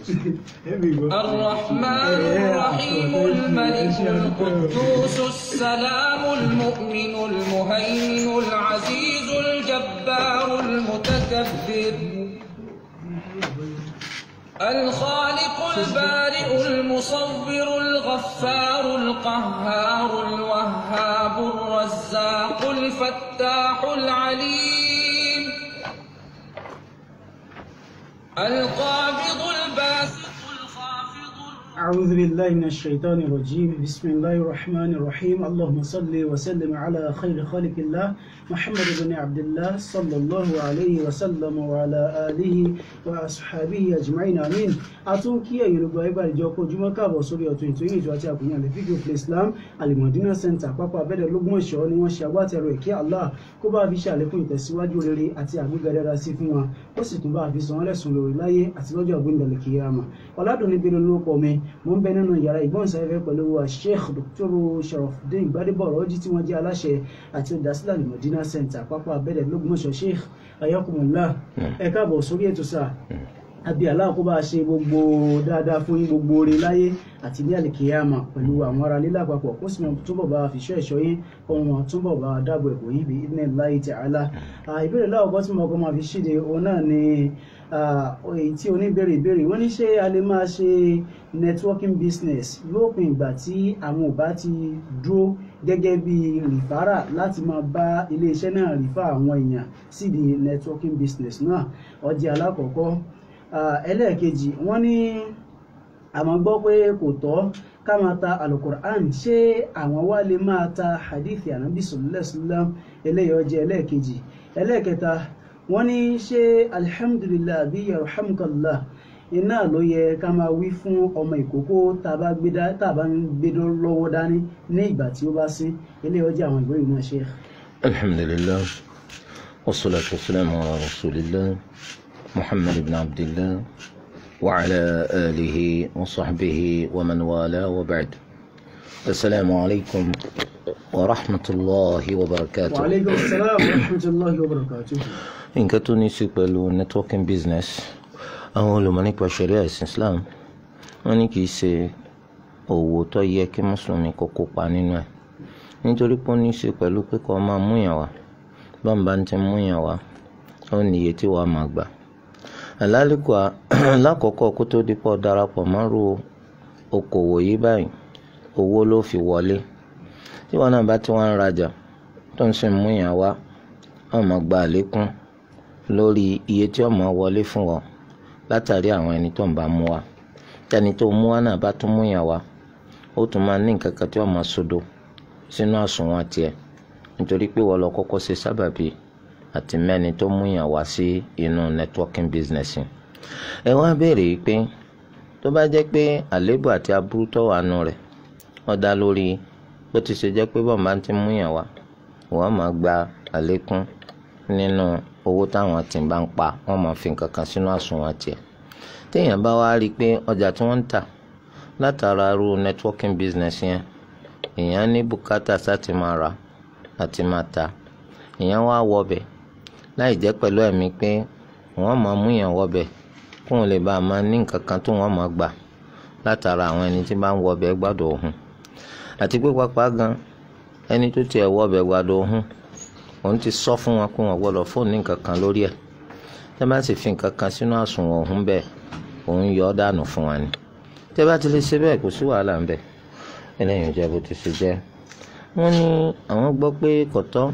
الرحمن الرحيم الملك القدوس السلام المؤمن المهيمن العزيز الجبار المتكبر الخالق البارئ المصور الغفار القهار الوهاب الرزاق الفتاح العليم القابض الباسط الخافض أعوذ بالله من الشيطان الرجيم بسم الله الرحمن الرحيم اللهم صل وسلم على خير خلق الله محمد بن عبد الله صلى الله عليه وسلم وعلى آله وأصحابه أجمعين آمين atún kí ẹ̀yin olùgbọ́ ẹgbẹ́ àdìjọ kó ojúmọ́ káàbọ̀ sórí ọ̀tún ètò yìí ètò àti àkùnrin àlè fídíò play islam alimọ̀dínà center pápá abẹ́rẹ́ lógúnmọ̀ṣọ́ ni wọ́n ṣe agbátẹrù ẹ̀kí allah kó bá fi ṣàlékún ìtẹ̀síwájú rere àti àgbéga dára sí fún wa ó sì tún bá fi san wọ́n lẹ́sùn lórí láyé àti lọ́jọ́ àgbéǹdàlẹ̀ kìíyàmà ọ̀làdùnní bínú lórúkọ mi mo ń bẹ nínú yàrá ìgbóhùnsáfẹ́fẹ́ pẹ̀lú wa sheikh dr sharafdin gbadebo ọ̀rọ̀jì tí wọ́n jẹ́ aláṣẹ àti olùdásílẹ̀ alimọ̀dínà center pápá abẹ́rẹ́ lógúnmọ̀ṣọ́ sheikh ayakumullah ẹ káàbọ̀ sórí ètò sáà àbí Allah kó bá ṣe gbogbo dáadáa fún yín gbogbo oore láyé àti ní àlìkèyàmà pẹ̀lú àwọn ará lílà àpapọ̀ kó sì máa túbọ̀ bá fi ṣọ́ ẹ̀ṣọ́ yín ohun wọn túbọ̀ bá dáàbò ẹ̀bùn yín bí ibn Allahi ta'ala ìbéèrè láwọ̀kọ́ tí mo kọ́ máa fi ṣíde òun náà ni èyí tí oníbèrè ìbéèrè wọ́n ní ṣé a lè máa ṣe networking business lópin ìgbà tí àwọn ò bá ti dúró gẹ́gẹ́ bí rìfárà láti máa bá iléeṣẹ́ náà rìfá àwọn èèyàn sídìí networking business náà ọjà alákọ̀ọ́kọ́ ẹlẹ́ẹ̀kejì wọ́n ní àmọ́ gbọ́ pé kò tọ́ ká máa ta alukur'an ṣé àwọn wá lè máa ta hadithi anabi sallallahu alaihi wasallam eléyìí ọjọ́ ẹlẹ́ẹ̀kejì ẹlẹ́ẹ̀kẹta wọ́n ní ṣé alhamdulillah bí yarhamukallah iná ló yẹ ká máa wí fún ọmọ ìkókó tá a bá ń gbé lọ́wọ́ dání ní ìgbà tí ó bá sín eléyìí ọjọ́ àwọn ìbéèrè náà ṣe. alhamdulillah wassalatu wassalamu ala rasulillah. محمد بن عبد الله وعلى آله وصحبه ومن والاه وبعد السلام عليكم ورحمة الله وبركاته وعليكم السلام ورحمة الله وبركاته nǹkan tó ní í ṣe pẹ̀lú networking business àwọn olùmọ̀ nípa sharia ẹ̀sìn Islam wọ́n ní kì í ṣe òwò tó yẹ kí mùsùlùmí kó kópa nínú ẹ̀ nítorí pé ó ní í ṣe pẹ̀lú pé kó máa múyàn wá bámbá ń ti múyàn wá ó ní iye tí wàá máa gbà àlálùkò lákòókò kó tó dípọ̀ darapọ̀ mọ́rú okòwò yìí báyìí owó ló fi wọlé tí wọn náà bá tí wọn ń rajà tó ń sìn mú yàn wá wọn máa gba àlékún lórí iye tí wọn máa wọlé fún wọn látàrí àwọn ẹni tó ń bá mú wa tẹni tó mú wa náà bá tún mú yàn wá ó tún máa ní nǹkan kan tí wọn máa sodo sínú àsùnwọ̀n tiẹ̀ nítorí pé wọn lọ kọ́kọ́ ṣe sábàbí àti mẹ́ni tó mú yàn wá sí inú networking business yìí. ẹ wá béèrè pé tó bá jẹ́ pé àléébù àti aburú tó wà nù rẹ̀ wọ́n dá lórí bó ti ṣe jẹ́ pé bọ́ọ̀ máa ti mú yàn wá wọ́n máa gba àlékún nínú owó táwọn tí ń bá ń pa wọ́n máa fi nǹkan kan sínú àsùnwọ̀n tiẹ̀. téèyàn bá wá rí i pé ọjà tí wọ́n ń tà látara ru networking business yẹn èèyàn ní bùkátà sáti máa rà àti máa ta èèyàn wá wọbẹ̀ láì jẹ́ pẹ̀lú ẹ̀mí pé wọ́n máa mú yàn wọbẹ̀ kó wọn lè bá a máa ní nǹkan kan tó wọ́n máa gbà látara àwọn ẹni tí bá ń wọbẹ̀ gbádùn òhun àti pé pápá gan ẹni tó tiẹ̀ wọbẹ̀ gbádùn òhun òun ti sọ fún wọn pé wọn gbọ́dọ̀ fóònù ní nǹkan kan lórí ẹ̀ tẹ́ bá sì fi nǹkan kan sínú àsùnwọ̀n òhun bẹ́ẹ̀ òun yọ ọ́ dànù fún wa ni tẹ́ bá ti lè ṣe bẹ́ẹ̀ kò sí wàhálà ń bẹ̀ ẹlẹ́yìn ìjẹ́ bó ti ṣe jẹ́ wọ́n ní àwọn gbọ́ pé kọ̀tọ́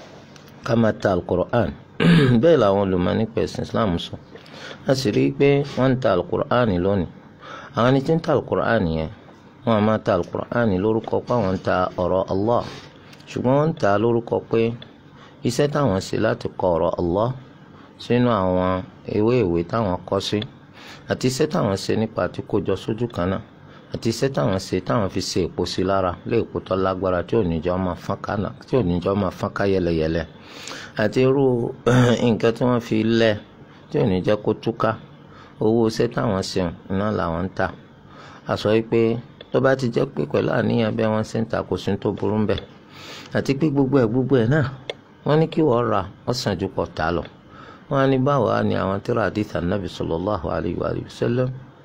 ká máa ta alukur'an bẹ́ẹ̀ làwọn olùmọ̀ nípa ẹ̀sìn islam sọ a sì rí i pé wọ́n ń ta alukur'an lónìí àwọn ẹni tí ń ta alukur'an yẹn wọ́n á máa ta alukur'an lórúkọ pé àwọn ń ta ọ̀rọ̀ allah ṣùgbọ́n wọ́n ń ta lórúkọ pé iṣẹ́ táwọn ṣe láti kọ ọ̀rọ̀ allah sínú àwọn ewé ìwé táwọn kọ sí àti iṣẹ́ táwọn ṣe nípa àti kójọ sójú kan náà àti iṣẹ́ táwọn ṣe táwọn fi ṣe èpo sí lára lé èpo tó lágbára tí ò ní jọ máa fọ́n ká tí ò ní jọ máa fọ́n ká yẹlẹyẹlẹ àti irú nǹkan tí wọ́n fi lẹ̀ tí ò ní jẹ́ kó túká owó iṣẹ́ táwọn ṣe iná làwọn ń tà a sọ pé tó bá ti jẹ́ pé pẹ̀lú àníyàn bẹ́ẹ̀ wọ́n ṣe ń ta kò sí tó burú ń bẹ̀ àti pé gbogbo ẹ̀ gbogbo ẹ̀ náà wọ́n ní kí wọ́n ra wọ́n sàn ju pọ̀ tà lọ wọ́n á ní báwo á ní àwọn tíra àdìsá nàbì sallallahu alayhi wa sallam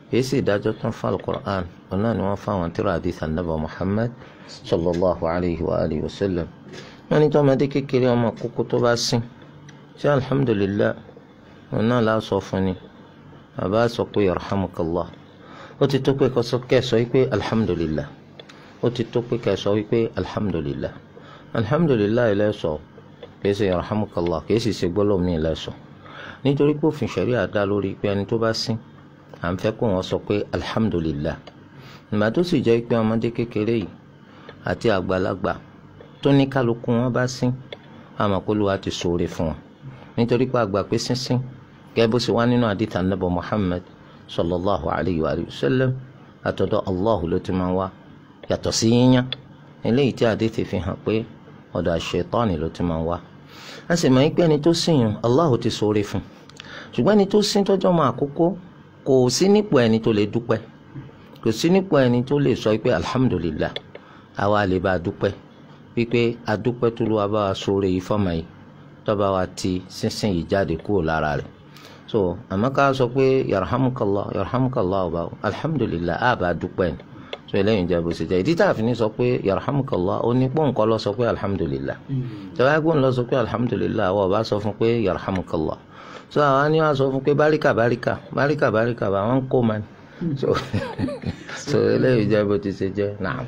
kìí sì ìdájọ́ tán fún alukur'an òun náà ni wọ́n fún àwọn tíra àdìsí ànábà muhammad sallallahu alayhi wa alihi wa sallam wọ́n ní tọ́mọdé kékeré ọmọ kókó tó bá sìn ṣé alhamdulillah òun náà la sọ fún ni bàbá sọ pé yarhamukallah ó ti tó pé kẹ́ sọ wípé alhamdulillah ó ti tó pé kẹ́ sọ wípé alhamdulillah alhamdulillah ilẹ̀ sọ kìí ṣe yarhamukallah kìí sì ṣe gbọ́dọ̀ mi ilẹ̀ sọ nítorí pé òfin ṣẹ̀ríà dá lórí pé ẹni tó bá sìn à ń fẹ́ kó wọn sọ pé alhamdulillah ìgbà tó sì jẹ́ pé ọmọdé kékeré yìí àti àgbàlagbà tó ní kálukú wọn bá sín àmọ̀kólúwa ti ṣoore fún wọn nítorí pé àgbà pé sínsín gẹ́gẹ́ bó ṣe wá nínú àdìtà nàbọ̀ Muhammad sallallahu alayhi wa sallam àtọ̀dọ̀ Allah ló ti máa wá yàtọ̀ sí yíyán eléyìí tí àdìtì fi hàn pé ọ̀dọ̀ àṣetọ́ni ló ti máa wá a sì mọ̀ pé ẹni tó sìn yàn Allah ti ṣoore fún ṣùgbọ́n ẹni tó sín tọ́jọ́ máa kókó kò sí nípò ẹni tó lè dúpẹ́ kò sí nípò ẹni tó lè sọ pé alhamdulillah àwa lè bá a dúpẹ́ wípé adúpẹ́ tó ló wá bá wa sóore yìí fọ́mọ yìí tọ́ba wa ti sínsìn yìí jáde kúrò lára rẹ̀ so àmọ́ ká sọ pé yarhamukallah yarhamukallah ọba alhamdulillah a bá dúpẹ́ ni so eléyìí jẹ́ bó ṣe jẹ́ ìdí tá a fi ní sọ pé yarhamukallah ó ní pọ́ǹkọ́ lọ sọ pé alhamdulillah tọ́ba ẹgbọ́n lọ sọ pé alhamdulillah àwọn ọba sọ fún pé yarhamukallah so àwọn ni wọn sọ fún pé báríkà báríkà báríkà báríkà bá wọn kó man so so eléyìí jẹ́ bó ti ṣe jẹ́ naam.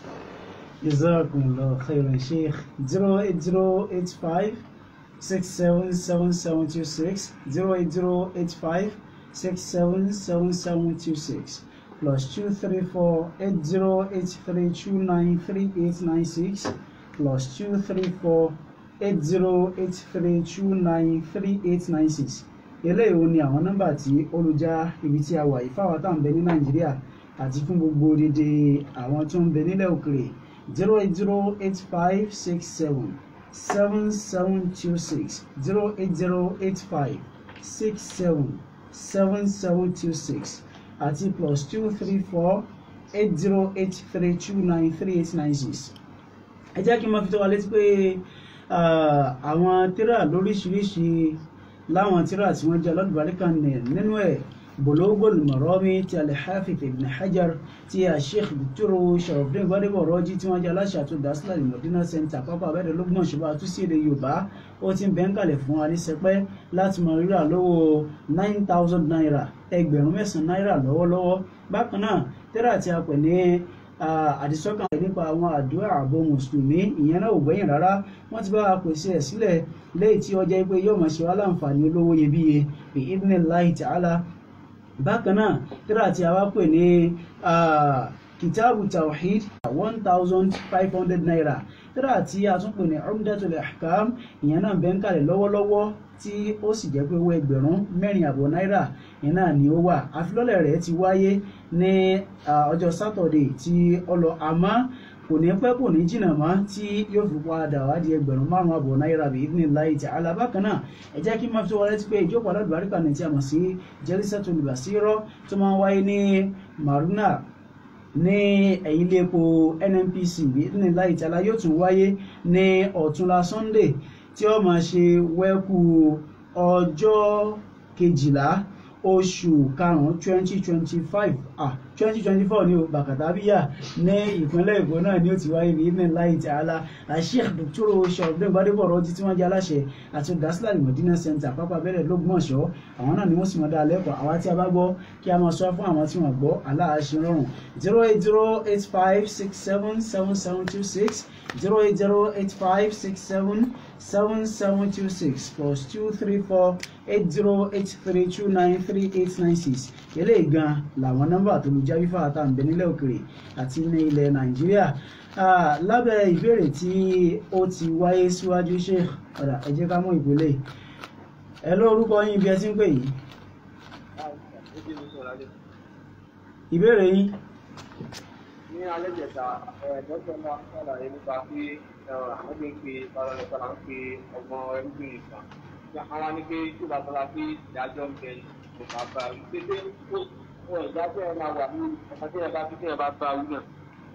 jazakumullahu khairan sheikh zero eight zero eight five six seven seven seven two six zero eight zero eight five six seven seven seven two six plus two three four eight zero eight three two nine three eight nine six plus two three four eight zero eight three two nine three eight nine six eléyìí ó ní àwọn nọ́mbà tí olùjà ibi tí a wà yìí fáwọn tá à ń bẹ ní nàìjíríà àti fún gbogbo dédé àwọn tó ń bẹ nílẹ̀ òkèrè zero eight zero eight five six seven seven seven two six zero eight zero eight five six seven seven seven two six àti plus two three four eight zero eight three two nine three eight nine six ẹ jẹ́ kí n máa fi tó wa létí pé àwọn tírà lóríṣiríṣi láwọn tírà tí wọ́n jẹ́ alálùbáríkà nínú ẹ̀ Bulughul Marami ti al-Hafiz Ibn Hajar ti Sheikh Dr. Sharafdin Gbadebo Rọ́jí tí wọ́n jẹ́ aláṣẹ àtúndásílẹ̀ Medina Center pápá abẹ́rẹ́ lọ́gbọ̀n ṣùgbọ́n àtúnṣe èdè Yorùbá ó ti ń bẹ́ ń kalẹ̀ fún wa ní sẹpẹ́ láti mọ rírà lówó nine thousand naira ẹgbẹ̀rún mẹ́sàn-án náírà lọ́wọ́lọ́wọ́ bákan náà tírà tí a pè ní àdìsọ́kàn nípa àwọn àdúrà ààbò mùsùlùmí ìyẹn náà ò gbẹ̀yìn rárá wọ́n ti bá wa pèsè ẹ̀ sílẹ̀ léyìí tí ó jẹ́ pé yóò máa ṣe wá láǹfààní olówó iyebíye bí idhnillahi ta'ala bákan náà tírà tí a wá pè ní kitabu tawhid one thousand five hundred naira tírà tí a tún pè ní umdatul ahkam ìyẹn náà bẹ́ẹ̀ ń kalẹ̀ lọ́wọ́lọ́wọ́ tí ó sì jẹ́ pé owó ẹgbẹ̀rún mẹ́rin àbọ̀ náírà yẹn náà ni ó wà àfilọ́lẹ̀ rẹ̀ ti wáyé ní ọjọ́ sátọ̀dẹ̀ tí ó lọ àmọ́ kò ní pẹ́ kò ní jìnnà mọ́ tí yóò fi padà wá di ẹgbẹ̀rún márùn-ún àbọ̀ náírà bí ní láì tí alábàkan náà ẹ jẹ́ kí n máa fi wọlé tí pé ìjókòó aládùbáríkà ní tí a mọ̀ sí Jalsatul Basira tó máa ń wáyé ní Maruna ní ẹ̀yìn ilé epo NNPC bí ní láì tí alá yóò tún wáyé ní ọ̀túnla Sunday tí ó máa ṣe wẹ́kú ọjọ́ kejìlá oṣù karùn-ún twenty twenty five ah twenty twenty four ní o bàkàtàbíyà ní ìpínlẹ̀ èkó náà ni ó ti wáyé ní ibn láì ta'ala Sheikh Dr. Sharafdin Gbadebo Rọ́jí tí wọ́n jẹ́ aláṣẹ àti olùdásílẹ̀ Medina Center pápá abẹ́rẹ́ lọ́gbọ̀nsọ́ àwọn náà ni wọ́n sì mọ̀ dáa lẹ́kọ̀ọ́ àwa tí a bá gbọ́ kí a máa sọ fún àwọn tí wọ́n gbọ́ aláàṣẹ rọrùn zero eight zero eight five six seven seven seven two six zero eight zero eight five six seven seven seven two six plus two three four eight zero eight three two nine three eight nine six eléyìí gan làwọn nọ́mbà tó lu jáwífà àtàǹbẹ nílẹ̀ òkèrè àti ní ilẹ̀ nàìjíríà lábẹ́ ìbéèrè tí ó ti wáyé síwájú ṣe ọ̀dà ẹ jẹ́ ká mú ìpele ẹ lórúkọ yín bí ẹ ti ń pè yìí ìbéèrè yín. ní alẹ́ jẹta dókítà náà ṣàlàyé nípa pé àwọn gbé ń pe balọ̀lọ́sọ là ń pe ọgbọ́n ẹrúgbìn ìkan àwọn ní pé tí bàbá la pé ìdájọ́ ń bẹ kò bá bá wí pé pé ó ìdájọ́ ẹ máa wà ní ọmọ tí ẹ bá fi tí ẹ bá bá wí náà.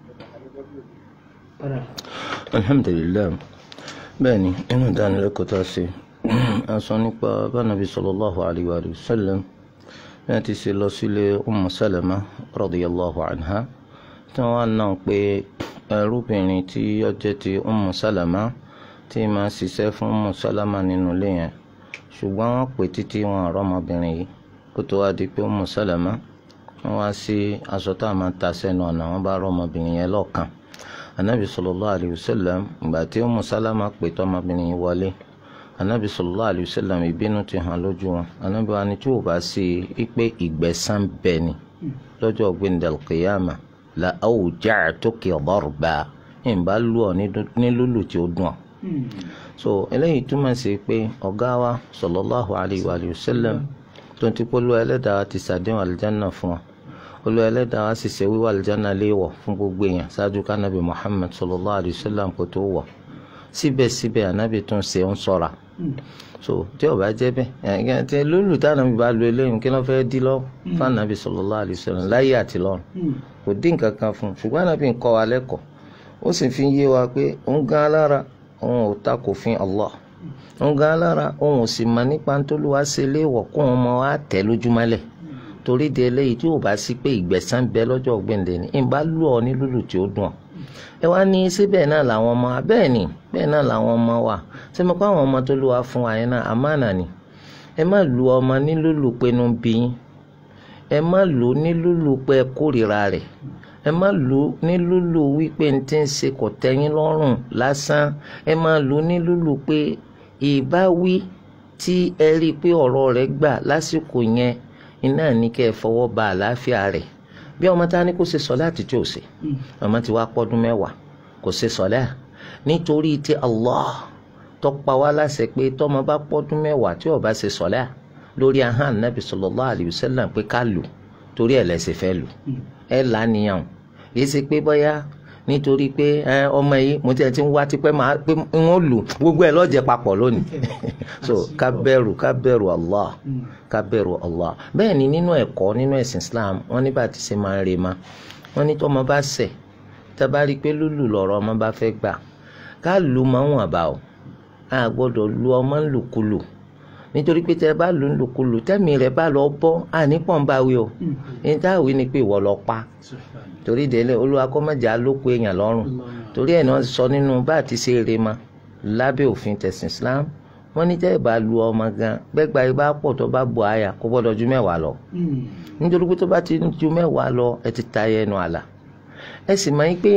alhamdulilayi bẹ́ẹ̀ni inú ìdánilẹ́kọ̀ọ́ tá a ṣe a sọ nípa bánabi sallallahu alayhi wa sallam bí wọ́n ti ṣe lọ sílé Ummu Salama radiyallahu anha tí wọ́n á náà pé ẹrúbìnrin tí ó jẹ́ ti Ummu Salama tí máa ṣiṣẹ́ fún Ummu Salama nínú ilé yẹn ṣùgbọ́n wọ́n pè títí wọn àrọ́ ọmọbìnrin yìí kó tó wá di pé Ummu Salama wọ́n wá sí aṣọ tá a máa ta sẹ́nu ọ̀nà wọ́n bá rọ́ ọmọbìnrin yẹn lọ́ọ̀kan anabi sallallahu alayhi wa sallam ìgbà tí Ummu Salama pè tọ́ ọmọbìnrin yìí wọlé anabi sallallahu alayhi wa sallam ìbínú ti hàn lójú wọn anabi wa ni tí ò bá sí i pé ìgbẹ̀san bẹ́ẹ̀ ni lọ́jọ́ gbẹ̀ndẹ̀l qiyama la awja'tuki darba ìbá lù ọ́ ní lùlù tí ó dùn ọ́ so eléyìí túmọ̀ sí pé ọ̀gá wa sallallahu alayhi wa sallam tó ti polówó ẹlẹ́dàá ti sàdéhùn àlìjáná fún wa olú ẹlẹ́dàá wa sì ṣe wíwá àlìjáná léèwọ̀ fún gbogbo èèyàn ṣáájú kánábì Muhammad sallallahu alayhi wa sallam kó tó wọ̀ síbẹ̀síbẹ̀ ànábì tún ṣe ń ṣọ́ra so tí ó bá jẹ́ bẹ́ẹ̀ ẹ̀ ẹ̀ lólu táwọn bá lu eléyìí kí wọ́n fẹ́ẹ́ dí lọ fún ànábì sallallahu alaihi wasallam láyé àti lọ́run kò dín nǹkan kan fún un ṣùgbọ́n ànábì ń kọ́ wa lẹ́kọ̀ọ́ ó sì fi yé wa pé òun gan alára òun ò ta kò fin Allah òun gan alára òun ò sì mọ nípa tó lù wá ṣe léèwọ̀ kó òun mọ wá tẹ̀ lójúmọ́lẹ̀ torí de eléyìí tí ò bá sí pé ìgbẹ̀san bẹ lọ́jọ́ gbẹ̀ǹdẹ̀ ni ìbá lù ọ ní lùlù tí ó dùn ọ́ ẹ wá ní síbẹ̀ náà làwọn ọmọ wa bẹ́ẹ̀ ni bẹ́ẹ̀ náà làwọn ọmọ wa ṣé mo kọ́ àwọn ọmọ tó lù wá fún wa yẹn náà àmánà ni ẹ má lu ọmọ ní lùlù pé inú bí yín ẹ má lù ú ní lùlù pé ẹ kórìíra rẹ̀ ẹ má lù ú ní lùlù wípé n ti ń ṣe kò tẹ́yìn lọ́rùn lásán ẹ má lù ú ní lùlù pé ìbáwí tí ẹ rí i pé ọ̀rọ̀ rẹ̀ gbà lásìkò yẹn iná ní kẹ́ ẹ fọwọ́ ba àlàáfíà rẹ̀ bí ọmọ tá a ní kó ṣe sọláàtì tí ò ṣe ọmọ tí wàá pọ́dún mẹ́wàá kò ṣe sọlá nítorí tí Allah tó pa wá láṣẹ pé tọmọ bá pọ́dún mẹ́wàá tí ò bá ṣe sọlá lórí ahán nàbì sallallahu alayhi wa sallam pé ká lù torí ẹ̀ lẹ́sẹ̀ fẹ́ lù ẹ̀ lánìyàn yìí ṣe pé bóyá nítorí pé ọmọ yìí mo ti ẹ̀ ti ń wá tipẹ́ máa pé wọ́n lù gbogbo ẹ̀ lọ́jẹ̀ papọ̀ lónìí so ká bẹ̀rù ká bẹ̀rù Allah ká bẹ̀rù Allah bẹ́ẹ̀ ni nínú ẹ̀kọ́ nínú ẹ̀sìn Islam wọ́n ní bá ti ṣe máa ń re ma wọ́n ní tó ọmọ bá ṣẹ̀ tá a bá rí i pé lùlù lọ̀rọ̀ ọmọ bá fẹ́ gbà ká lù máa ń wọ̀n bá o a gbọ́dọ̀ lu ọmọ ńlùkulù nítorí pé tẹ ẹ bá lù ńlùkulù tẹ́mi rẹ̀ bá lọ bọ́ ànípọ̀n bá wí o ní táwí ni pé ìwọ lọ pa torí délé olúwa kọ́ mọ̀jà ló pé èèyàn lọ́rùn torí ẹ̀ náà sọ nínú bá àti ṣe eré ma lábẹ́ òfin tẹ̀sìn Islam wọ́n ní tẹ́ ẹ̀ bá lu ọmọ gan gbẹ́gba ibà pọ̀ tó bá bọ̀ àyà kó gbọ́dọ̀ ju mẹ́wàá lọ nítorí pé tó bá ti ju mẹ́wàá lọ ẹ ti ta ẹnu àlà ẹ sì máa ń pé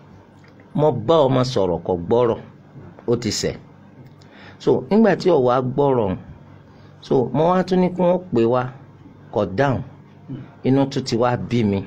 mo bá ọmọ sọ̀rọ̀ kò gbọ́rọ̀ ó ti ṣẹ̀ so nígbà tí ọ̀wá gbọ́rọ̀ so mo wá tún ní kí wọ́n pè wá kò dáhùn inú tún ti wá bí mi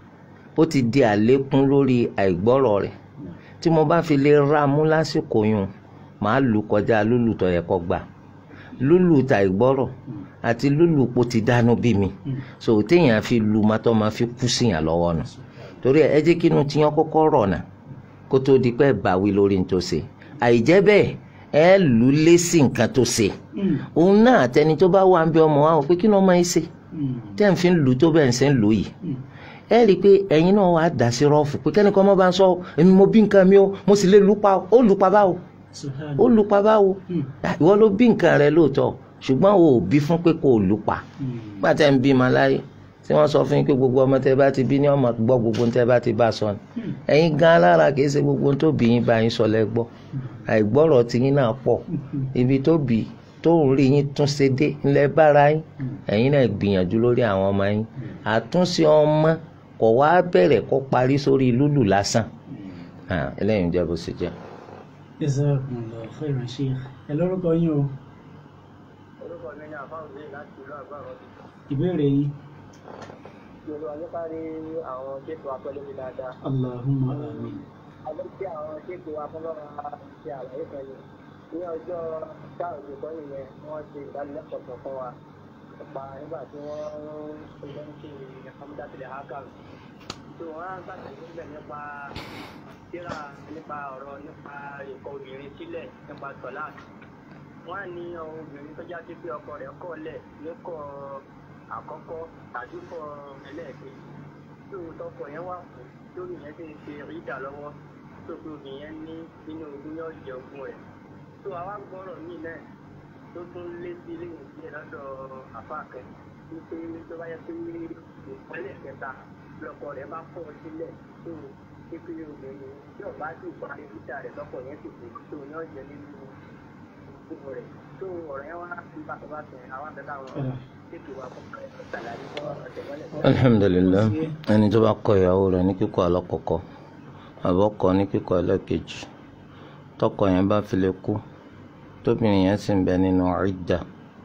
ó ti di àlékún lórí àìgbọ́rọ̀ rẹ̀ tí mo bá fi lè ra mú lásìkò yùn màá lù kọjá lúlù tó yẹ kó gbà lúlù ta ìgbọ́rọ̀ àti lúlù po ti dánú bí mi so téèyàn fi lu mọ́tọ́ máa fi kú síyàn lọ́wọ́ nù torí ẹ jẹ́ kí inú tiyan kọ́kọ́ rọ̀ nà kó tó di pé bàwí lórí ní tó ṣe àìjẹ́ bẹ́ẹ̀ ẹ lù lé sí nǹkan tó ṣe òun náà àtẹni tó bá wà ń bẹ ọmọ wa wò pé kí ló máa ń ṣe tẹ́ ń fi lù tó bẹ́ẹ̀ ń ṣe ń lò yìí ẹ rí i pé ẹ̀yin náà wàá dà sí rọ́ọ̀fù pé kẹ́nìkan má bá ń sọ èmi mo bí nǹkan mi o mo sì lè lùpa ó lùpa báwo ó lùpa báwo ìwọ ló bí nǹkan rẹ lóòótọ́ ṣùgbọ́n o ò bí fún pé kò lùpa pàtẹ́ ń bí ma láyé tí wọ́n sọ fún yín pé gbogbo ọmọ tẹ́ bá ti bí ní ọmọ gbọ́ gbogbo tẹ́ bá ti bá sọ ni ẹ̀yin gan alára kìí ṣe gbogbo tó bí yín bá yín sọ lẹ gbọ́ àìgbọ́rọ̀ tí yín náà pọ̀ ibi tó bí tó ń rí yín tún ṣe dé ńlẹ̀ bára yín ẹ̀yin náà gbìyànjú lórí àwọn ọmọ yín àtúnṣe ọmọ kò wá bẹ̀rẹ̀ kó parí sórí lúlù lásán eléyìí ń jẹ́ bó ṣe jẹ́. Jazakumullahu khairan Sheikh ẹ lórúkọ yín o orúkọ mi ní àfáwọn bíi láti ìlú àgbàrọ ìbéèrè yín tí olúwa nípa rí àwọn ṣètò apẹlẹmí dáadáa Allahumma amin alẹ́ tí àwọn ṣètò apẹlẹmí ṣe àlàyé kan yìí ní ọjọ́ sáàrùn tó nìyẹn wọ́n ṣe ìdánilẹ́kọ̀ọ́ kan fún wa nípa nígbà tí wọ́n ń lọ sí amúdásílẹ̀ hakan tó wọ́n á gbàgbé níbẹ̀ nípa síra nípa ọ̀rọ̀ nípa ìkọ̀ obìnrin sílẹ̀ nípa tọ́láàkì wọ́n á ní ọmọ obìnrin tó já sí pé ọkọ rẹ̀ kọ̀ lẹ̀ níkọ̀ àkọ́kọ́ tàbí kọ̀ ẹlẹ́ẹ̀kejì tó tọkọ yẹn wà fún lórí yẹn sì ń ṣe rídà lọ́wọ́ tó fi obìnrin yẹn ní nínú ogún yóò jẹ ogún rẹ̀ tó àwa gbọ́rọ̀ míì náà tó tún lé sí ilé ìdílé lọ́dọ̀ àfáàkẹ́ wípé tó bá yẹ pé ìpínlẹ̀ kẹta lọkọ rẹ̀ bá kọ̀ ọ́ sílẹ̀ tó pípé obìnrin tí ọba sì parí títà rẹ̀ lọ́kọ̀ yẹn sì pé tó ní ọ̀jẹ̀ nínú gbogbo rẹ̀ tó ọ̀rọ̀ yẹn wá sí bàtàbàtà àwọn àbẹ̀tà àwọn ètò wa fún ṣàlàyé fún ọ̀sẹ̀ mọ́lẹ̀. alhamdulilayi ẹni tó bá kọ ìyàwó rẹ̀ ní kíkọ alákọ̀ọ́kọ́ àbọ̀kọ ní kíkọ ẹlẹ́kejì tọkọ yẹn bá fi lè kú tóbìnrin yẹn sì ń bẹ nínú ìdà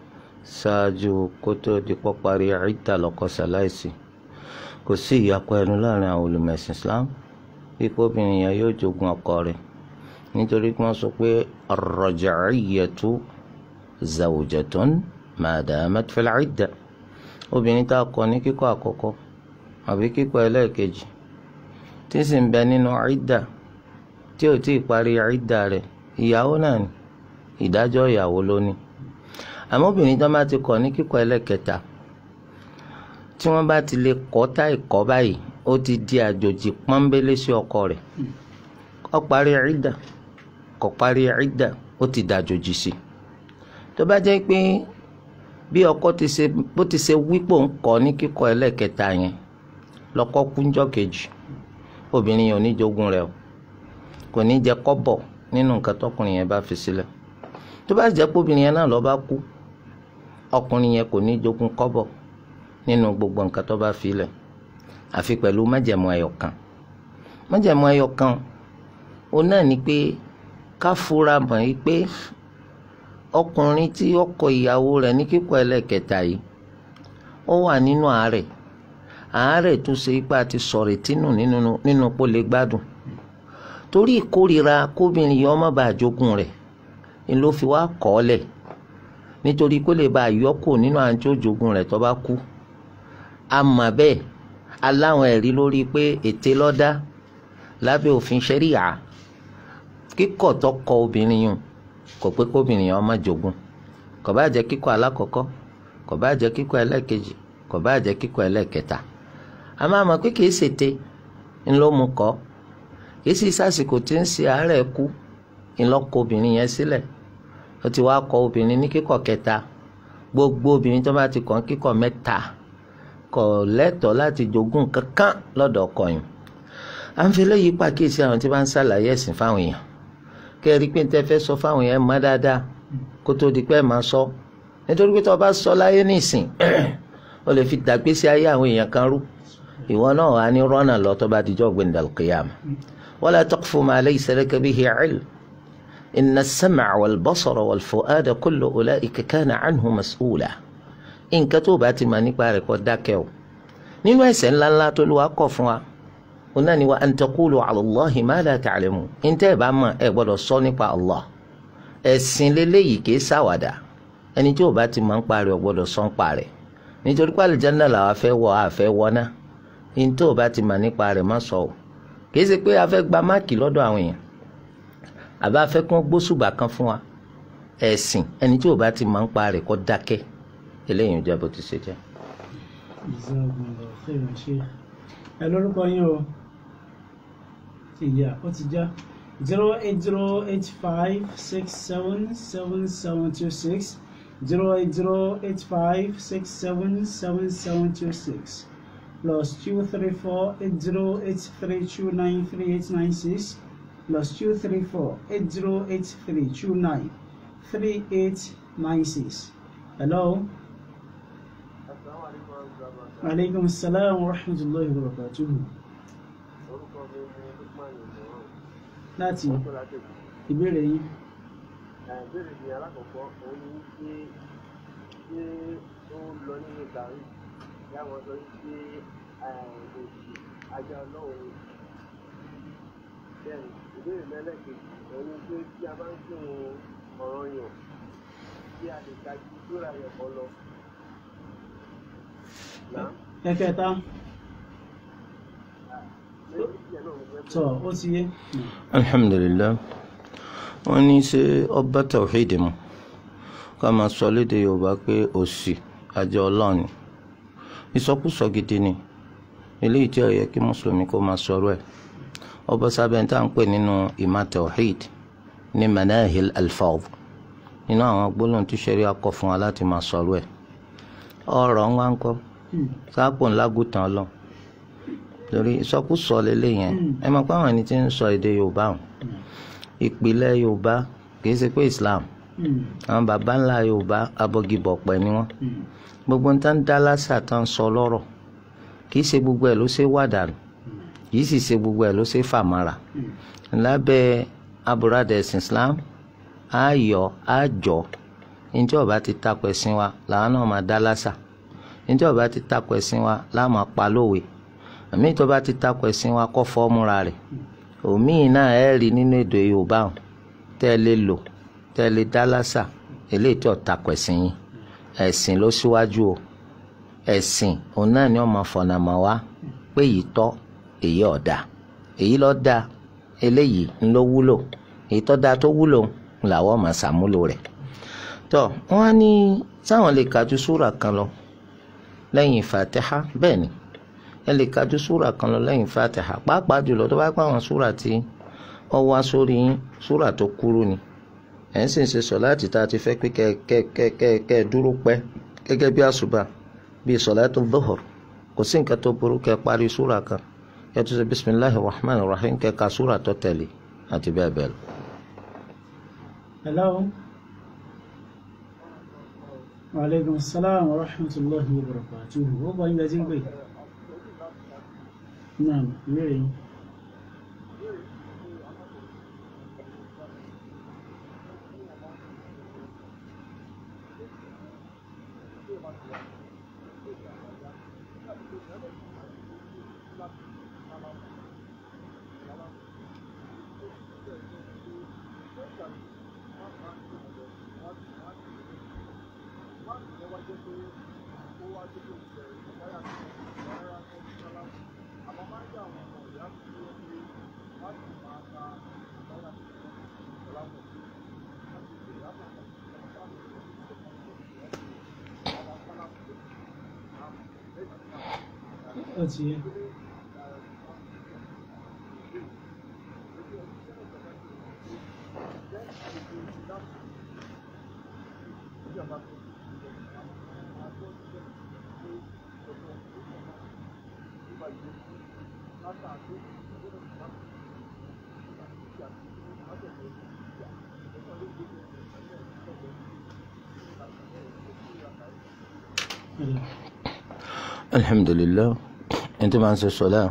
ṣáájú kó tó di pọ́ parí ìdà lọ́kọ ṣaláìsí kò sí ìyapa ẹnu láàrin àwọn olùmẹ̀sìn islam ipò obìnrin yẹn yóò jogun ọkọ rẹ̀ nítorí pé wọ́n sọ pé ar-raj'iyyatu zawjatun ma damat fil idda obìnrin tá a kọ ní kíkọ àkọ́kọ́ àbí kíkọ ẹlẹ́ẹ̀kejì tí sì ń bẹ nínú ìdà tí ò tí ì parí ìdà rẹ̀ ìyàwó náà ni ìdájọ́ ìyàwó ló ní àmọ́ obìnrin tó bá ti kọ ní kíkọ ẹlẹ́ẹ̀kẹta tí wọ́n bá ti lè kọ́ tá ìkọ́ báyìí ó ti di àjòjì pọ́nbélé sí ọkọ rẹ̀ ó parí ìdà kò parí ìdà ó ti dàjòjì sí tó bá jẹ́ pé bí ọkọ ti ṣe bó ti ṣe wípò ń kọ́ ní kíkọ ẹlẹ́ẹ̀kẹta yẹn lọ́kọ kúnjọ́ kejì obìnrin yẹn ò ní jogún rẹ̀ o kò ní jẹ kọ́bọ̀ nínú nǹkan tọkùnrin yẹn bá fi sílẹ̀ tó bá jẹ́ pé obìnrin yẹn náà lọ bá kú ọkùnrin yẹn kò ní jogún kọ́bọ̀ nínú gbogbo nǹkan tó bá fi lẹ̀ àfi pẹ̀lú májẹ̀mú ẹyọ kan májẹ̀mú ẹyọ kan òun náà ni pé ká fura mọ̀ yìí pé ọkùnrin tí ó kọ ìyàwó rẹ̀ ní kíkọ ẹlẹ́kẹta yìí ó wà nínú àárẹ̀ àárẹ̀ tún ṣe ipá ti sọ̀rọ̀ tínú nínú nínú kó lè gbádùn torí ìkórira kóbìnrin yìí ọmọ bá jogún rẹ̀ ni ló fi wá kọ́ ọ lẹ̀ nítorí kó lè bá yọkù nínú àjọ jogún rẹ̀ tó bá kú àmọ́ bẹ́ẹ̀ aláwọn ẹ̀rí lórí pé ète lọ́dá lábẹ́ òfin ṣẹ́ríyà kíkọ̀ tó kọ obìnrin yìí kò pé kóbìnrin yẹn má jogún kò bá jẹ́ kíkọ alákọ̀ọ́kọ́ kò bá jẹ́ kíkọ ẹlẹ́ẹ̀kejì kò bá jẹ́ kíkọ ẹlẹ́ẹ̀kẹta a máa mọ̀ pé kìí ṣètè ńlọ mu kọ́ kìí sì sásìkò tí ń ṣe àárẹ̀ kú ńlọ́kọ obìnrin yẹn sílẹ̀ ó ti wá kọ obìnrin ní kíkọ kẹta gbogbo obìnrin tó bá ti kàn kíkọ mẹ́ta kò lẹ́tọ̀ọ́ láti jogún kankan lọ́dọ̀ ọkọ yìí à ń fi léyìí pàkíyèsí àwọn tí wọ́n ń ṣàlàyé ẹ̀sìn fáwọn èèyàn kẹ́ẹ̀rí pé tẹ́ fẹ́ sọ fáwọn yẹn mọ́ dáadáa kó tó di pé ẹ̀ máa sọ nítorí pé tó o bá sọ láyé nísìn o lè fi dàgbésí ayé àwọn èèyàn kan rú ìwọ náà wà ní rọ́nà lọ tó bá dijọ́ gbẹ̀ndàl qiyam wala taqfu ma laysa laka bihi ilm inna as-sam'a wal basara wal fu'ada kullu ulaika kana anhu mas'ula nǹkan tó o bá ti mọ̀ nípa rẹ̀ kó dákẹ́ o nínú ẹ̀ṣẹ̀ ńláńlá tó lù wá kọ̀ fún wa ona ni wa an taqulu ala Allahi ma la ta'lamun ntẹ́ ẹ̀ bá mọ̀ ẹ̀ gbọ́dọ̀ sọ nípa Allah ẹ̀sìn lélẹ́yìí kìí ṣàwàdà ẹni tí ò bá ti mọ̀ ń parí ọ̀ gbọ́dọ̀ sọ ń parẹ́ nítorí pé àlùjánnà làwa fẹ́ wọ̀ àfẹ́ wọ́ná ntẹ́ ò bá ti mọ̀ nípa rẹ̀ má sọ o kìí ṣe pé a fẹ́ gba máàkì lọ́dọ̀ àwọn èèyàn àbá fẹ́ kún gbósùbà kan fún wa ẹ̀sìn ẹni tí ò bá ti mọ̀ ń parẹ́ kó dákẹ́ eléyìí ń jẹ́ bó ti ṣe jẹ́. ẹ lórúkọ yín o ti yà ó ti já zero eight zero eight five six seven seven seven two six zero eight zero eight five six seven seven seven two six plus two three four eight zero eight three two nine three eight nine six plus two three four eight zero eight three two nine three eight nine six. Hello. Aleykum salaam wa rahmatulahi wa barakatuhu. orúkọ mi ni lukman ìmọ̀ràn Láti tó láti èkó. ìbéèrè yín. ìbéèrè mi alákọ̀ọ́kọ́ òun ni wípé ṣé ó lọ nínú gàrí yàwọn sọ wípé òsì ajá ọlọ́run ni. bẹ́ẹ̀ni ìbéèrè mẹ́lẹ́kejì òun ni pé tí a bá ń kí wọn ọ̀ràn yàn tí a lè ka ju sóra yẹn kan lọ. Náà, Ẹ̀kẹta lórí ìyẹn náà mo fẹ́ tọ̀ ó ti yé. alhamdulilayi wọn ní ṣe ọba tawhidi mu ká máa sọ lédè yorùbá pé òsì àjọ ọlọ́run ni ìsọkúsọ gidi ni eléyìí tí ó yẹ kí mùsùlùmí kó máa sọ̀rọ̀ ẹ̀ ọba sábẹ́ tá à ń pè nínú ìmá tawhid ní manahil alfawd nínú àwọn gbólóhùn tí sẹ́rí akọ fún wa láti máa sọ̀rọ̀ ẹ̀ ọ̀rọ̀ ń wá ń kọ́ Hmm. sáàpò ńlágùtàn lọ torí ìsọkúsọ lélẹ̀ yẹn ẹ mọ̀ pé àwọn ẹni tí ń sọ èdè yorùbá o ìpìlẹ̀ yorùbá kìí ṣe pé islam Hmm. àwọn baba ńlá yorùbá abọgibọ̀pẹ̀ ni wọ́n Hmm. gbogbo ń tán dá lásà tán sọ lọ́rọ̀ kìí ṣe gbogbo ẹ̀ ló ṣe wàdànù kìí sì ṣe gbogbo ẹ̀ ló ṣe fàmàrà lábẹ́ aburada ẹ̀sìn islam ayọ̀ àjọ njẹ́ ọba ti takò ẹ̀sìn wa làwọn náà máa dá lásà njẹ́ ọba ti takò ẹ̀sìn wa láwọn máa pa lówe àmì ìtọ́ba ti takò ẹ̀sìn wa kọ́ fọ́ọ́múra rẹ̀ òmíì náà ẹ̀ rí nínú èdè yorùbá hàn tẹ́ ẹ lè lò tẹ́ ẹ lè dá lásà eléyìí tí ò takò ẹ̀sìn yín ẹ̀sìn ló síwájú o ẹ̀sìn òun náà ni wọ́n máa fọ̀nà mọ́ wa pé èyí tọ́ èyí ọ̀dà èyí ló dáa eléyìí ń ló wúlò èyí tó dáa tó wúlò ń làwọn máa ṣàmúlò rẹ̀ tó wọ́n á ní sáwọn lè kájú súrà kan lọ lẹ́yìn fàtẹ́há bẹ́ẹ̀ ni ẹ lè kájú súrà kan lọ lẹ́yìn fàtẹ́há pàápàá jùlọ tó bá pa àwọn súrà tí ó wá sórí yín súrà tó kúrú ni ẹ̀ ń sì ń ṣe sọ̀láàtì tá a ti fẹ́ pé kẹ́ kẹ́ kẹ́ kẹ́ kẹ́ ẹ dúró pẹ́ gẹ́gẹ́ bí àṣùbà bíi sọ̀láàtì dhuhr kò sí nǹkan tó burú kẹ́ parí súrà kan kẹ́ tó ṣe bisimilahi rahman rahim kẹ́ ka súrà tó tẹ̀lé àti bẹ́ẹ̀ bẹ́ẹ̀ lọ. Hello. Wa alaikum salam wa rahmatullahi wa barakatuh. Ó bọ́ ilẹ̀ tí ń pè. Naam, ìbéèrè yín. Ó ti yé. alhamdulilah ẹni tí máa ń ṣe sọlá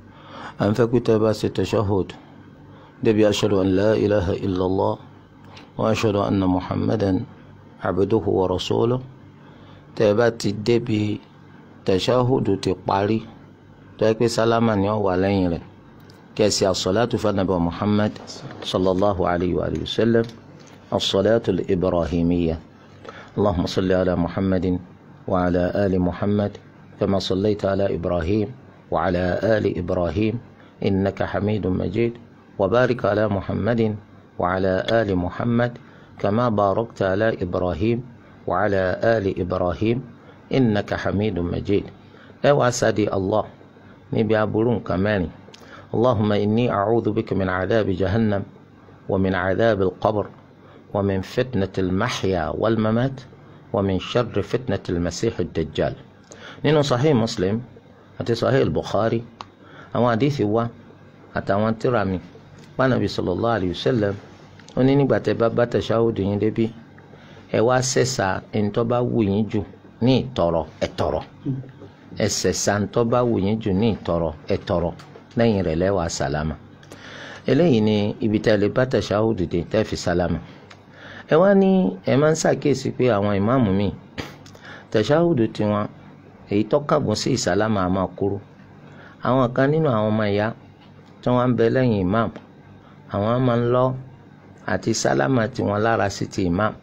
à ń fẹ́ pé tẹ́ bá ṣe tashahhud débi ashhadu an la ilaha illallah wa ashhadu anna muhammadan abduhu wa rasuluhu tẹ́ bá ti débi tashahhud ti parí tó yẹ pé sálámà ni ó wà lẹ́yìn rẹ̀ kẹsì as-salatu fanaba muhammad sallallahu alayhi wa sallam as-salatu al-ibrahimiyya allahumma salli ala muhammadin wa ala ali muhammad. كما صليت على إبراهيم وعلى آل إبراهيم إنك حميد مجيد وبارك على محمد وعلى آل محمد كما باركت على إبراهيم وعلى آل إبراهيم إنك حميد مجيد أو أسعدي الله نبي أبولون كمان اللهم إني أعوذ بك من عذاب جهنم ومن عذاب القبر ومن فتنة المحيا والممات ومن شر فتنة المسيح الدجال nínú sahih muslim àti sahih bukhari àwọn àdìsí wa àtàwọn tírà mi pànàbí sallallahu alayhi wa sallam ó ní nígbà tẹ́ bá bá tẹ̀síáwòdì yín débi ẹ wá sẹ̀sà ẹnitọ́ bá wù yín jù ní ìtọ̀rọ̀ ẹ̀tọ̀rọ̀ ẹ sẹ̀sà ẹnitọ́ bá wù yín jù ní ìtọ̀rọ̀ ẹ̀tọ̀rọ̀ lẹ́yìn rẹ̀ lẹ́wàá sàlámà eléyìí ni ibi tẹ́ lè bá tẹ̀síáwòdì dé tẹ́ fi sàlámà ẹ wá ní ẹ máa ń ṣàkíyèsí pé àwọn ìmáàmù míì tẹ̀síáwòdì tiwọn èyí tó kàgùn sí ìsálámà àmọ́ kúrú àwọn kan nínú àwọn ọmọ ìyá tí wọ́n ń bẹ lẹ́yìn imam àwọn máa ń lọ àti sálámà tiwọn lára sí ti imam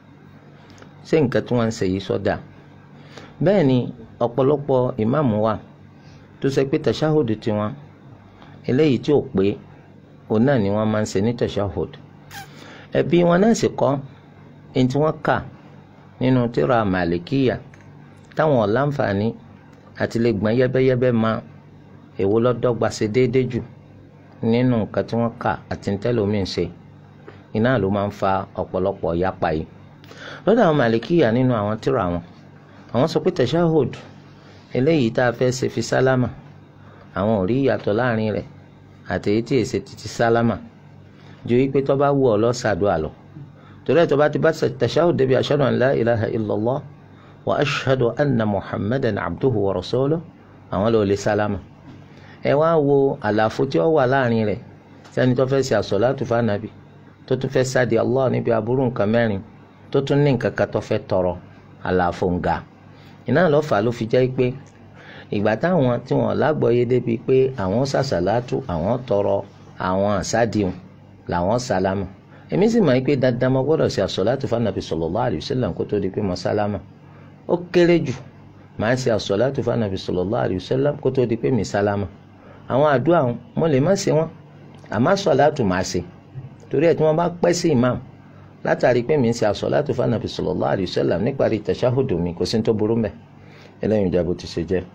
ṣé nǹkan tí wọ́n ń ṣe yìí sọ́dà bẹ́ẹ̀ ni ọ̀pọ̀lọpọ̀ imam wà tó ṣe pé tashahud tiwọn eléyìí tí ò pé òun náà ni wọ́n máa ń ṣe ní tashahud ẹbí wọn náà sì kọ́ ẹni tí wọ́n kà nínú tírà màlìkíyà táwọn ọ̀láǹfààní àti lè gbọ́n yẹ́bẹ́yẹ́bẹ́ ma èwo lọ́dọ́gba ṣe déédéé jù nínú nǹkan tí wọ́n kà àti ntẹ́lómi ṣe iná ló máa ń fa ọ̀pọ̀lọpọ̀ yapa yìí lọ́dọ̀ àwọn màlìkíyà nínú àwọn tírà wọn àwọn sọ pé tashahud eléyìí tá a fẹ́ ṣe fi sálámà àwọn ò rí ìyàtọ̀ láàrin rẹ̀ àti èyí tí èsè títí sálámà ju wípé tó bá wù ọ́ lọ ṣàdúà lọ torí ẹ̀ tó bá ti bá tashahud débi ashhadu an la ilaha illallah wa ashhadu anna muhammadan abduhu wa rasuluhu àwọn ló lè sálámà ẹ wá wo àlàfo tí ó wà láàrin rẹ̀ sẹ́ni tó fẹ́ ṣe àsọ̀látù fànàbì tó tún fẹ́ sáde allah níbi aburú nǹkan mẹ́rin tó tún ní nǹkan kan tó fẹ́ tọrọ àlàfo ń ga iná ló fà á ló fi jẹ́ pé ìgbà táwọn tí wọ́n lágbọ́yé débi pé àwọn sàṣàlátù àwọn tọrọ àwọn àsádìhùn làwọn sálámà èmi sì mọ̀ pé dandan mo gbọ́dọ̀ ṣe àsọ̀látù fànàbì sallallahu alaihi wasallam kó tó di pé mo sálámà ó kéré jù màá ṣe àsọ̀látù fànàbì sallallahu alaihi wasallam kó tó di pé mi sálámà àwọn àdúrà wọn mo lè má ṣe wọn àmọ́ àsọ̀látù máa ṣe torí ẹ̀ tí wọ́n bá pẹ́ sí imam látàrí pé mi ń ṣe àsọ̀látù fànàbì sallallahu alaihi wasallam níparí tàṣáhùdù mi kò sí ní tó burú mẹ́ ẹlẹ́yìn ìjà bó ti ṣe jẹ́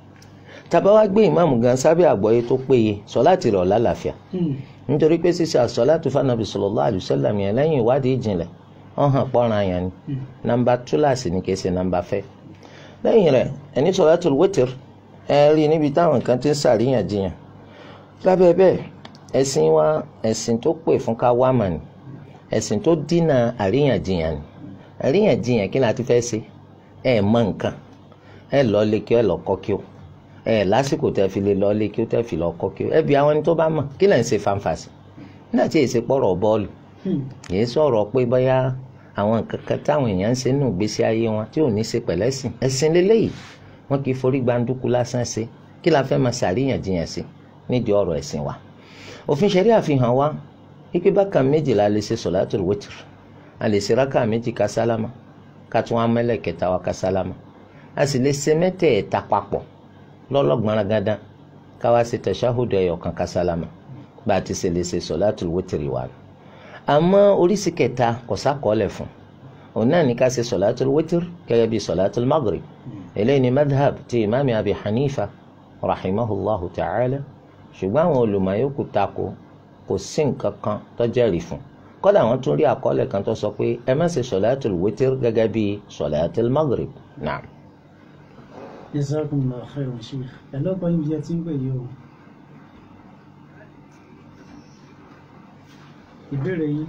tàbá wá gbé ìmáàmù gan sábẹ́ àgbọ́yé tó péye sọ̀láàtì rẹ̀ lálàáfíà nítorí pé ṣíṣe àsọ̀látù fànàbì sallallahu alaihi wasallam yẹn lẹ́yìn ìwádìí ìjìnlẹ̀ wọ́n hàn pọ́nran yẹn ni nàmbà túláàsì ni kì í ṣe nàmbà fẹ́ lẹ́yìn rẹ̀ ẹni sọ̀látù wítìr ẹ rí níbi táwọn kan ti ń ṣàríyànjiyàn lábẹ́ bẹ́ẹ̀ ẹ̀sìn wa ẹ̀sìn tó pè fún ká wá mà ní ẹ̀sìn tó dínà àríyànjiyàn ní àríyànjiyàn kí la ti fẹ́ ṣe ẹ mọ nǹkan ẹ lọ lé kí ẹ lọ kọ́ kí o ẹ lásìkò tẹ́ fi lè lọ lé kí o tẹ́ fi lọ kọ́ kí o ẹ bí àwọn ẹni tó bá mọ̀ kí lẹ̀ ń ṣe fanfàsì nígbà tí èsì pọ̀rọ̀ bọ́ọ̀lù yìí sọ̀rọ̀ pé bóyá àwọn nǹkan kan táwọn èèyàn ń ṣe nínú ìgbésí ayé wọn tí ò ní ṣe pẹ̀lẹ́sìn ẹ̀sìn lélẹ́yìí wọn kì í forí gbàǹdùkú lásán ṣe kí la fẹ́ máa ṣàríyànjiyàn sí nídìí ọ̀rọ̀ ẹ̀sìn wa òfin ṣẹ̀rí àfihàn wa wípé bákan méjì la lè ṣe sọ̀látùl wítìr a lè ṣe rákà méjì ká sálámà ká tún wá mẹ́lẹ̀ kẹta wa ká sálámà a sì lè ṣe mẹ́tẹ̀ẹ̀ta papọ̀ lọ́lọ́gbọ̀nrán gándan ká wá ṣe tẹ̀ṣáhùdù ẹ̀yọ̀ kan ká sálámà bá a ti ṣe lè ṣe sọ̀látùl wítìr wa àmọ́ oríṣi kẹta kò sákọọ́lẹ̀ fún òun náà ní ká ṣe sọ̀látùl wítìr gẹ́gẹ́ bí sọ̀látùl maghrib eléyìí ni madhab ti imaami abi hanifa rahimahullahu ta'ala ṣùgbọ́n àwọn olùmọ̀ yòókù tako kò sí nǹkan kan tó jẹ́rìí fún kódà wọ́n tún rí àkọọ́lẹ̀ kan tó sọ pé ẹ má ṣe sọ̀láàtùl wítìr gẹ́gẹ́ bí sọ̀láàtùl maghrib náà. jazakumullahu khairan sheikh ẹ lọ́pọ̀ yín bí ẹ ti ń pè yìí o. ìbéèrè yín.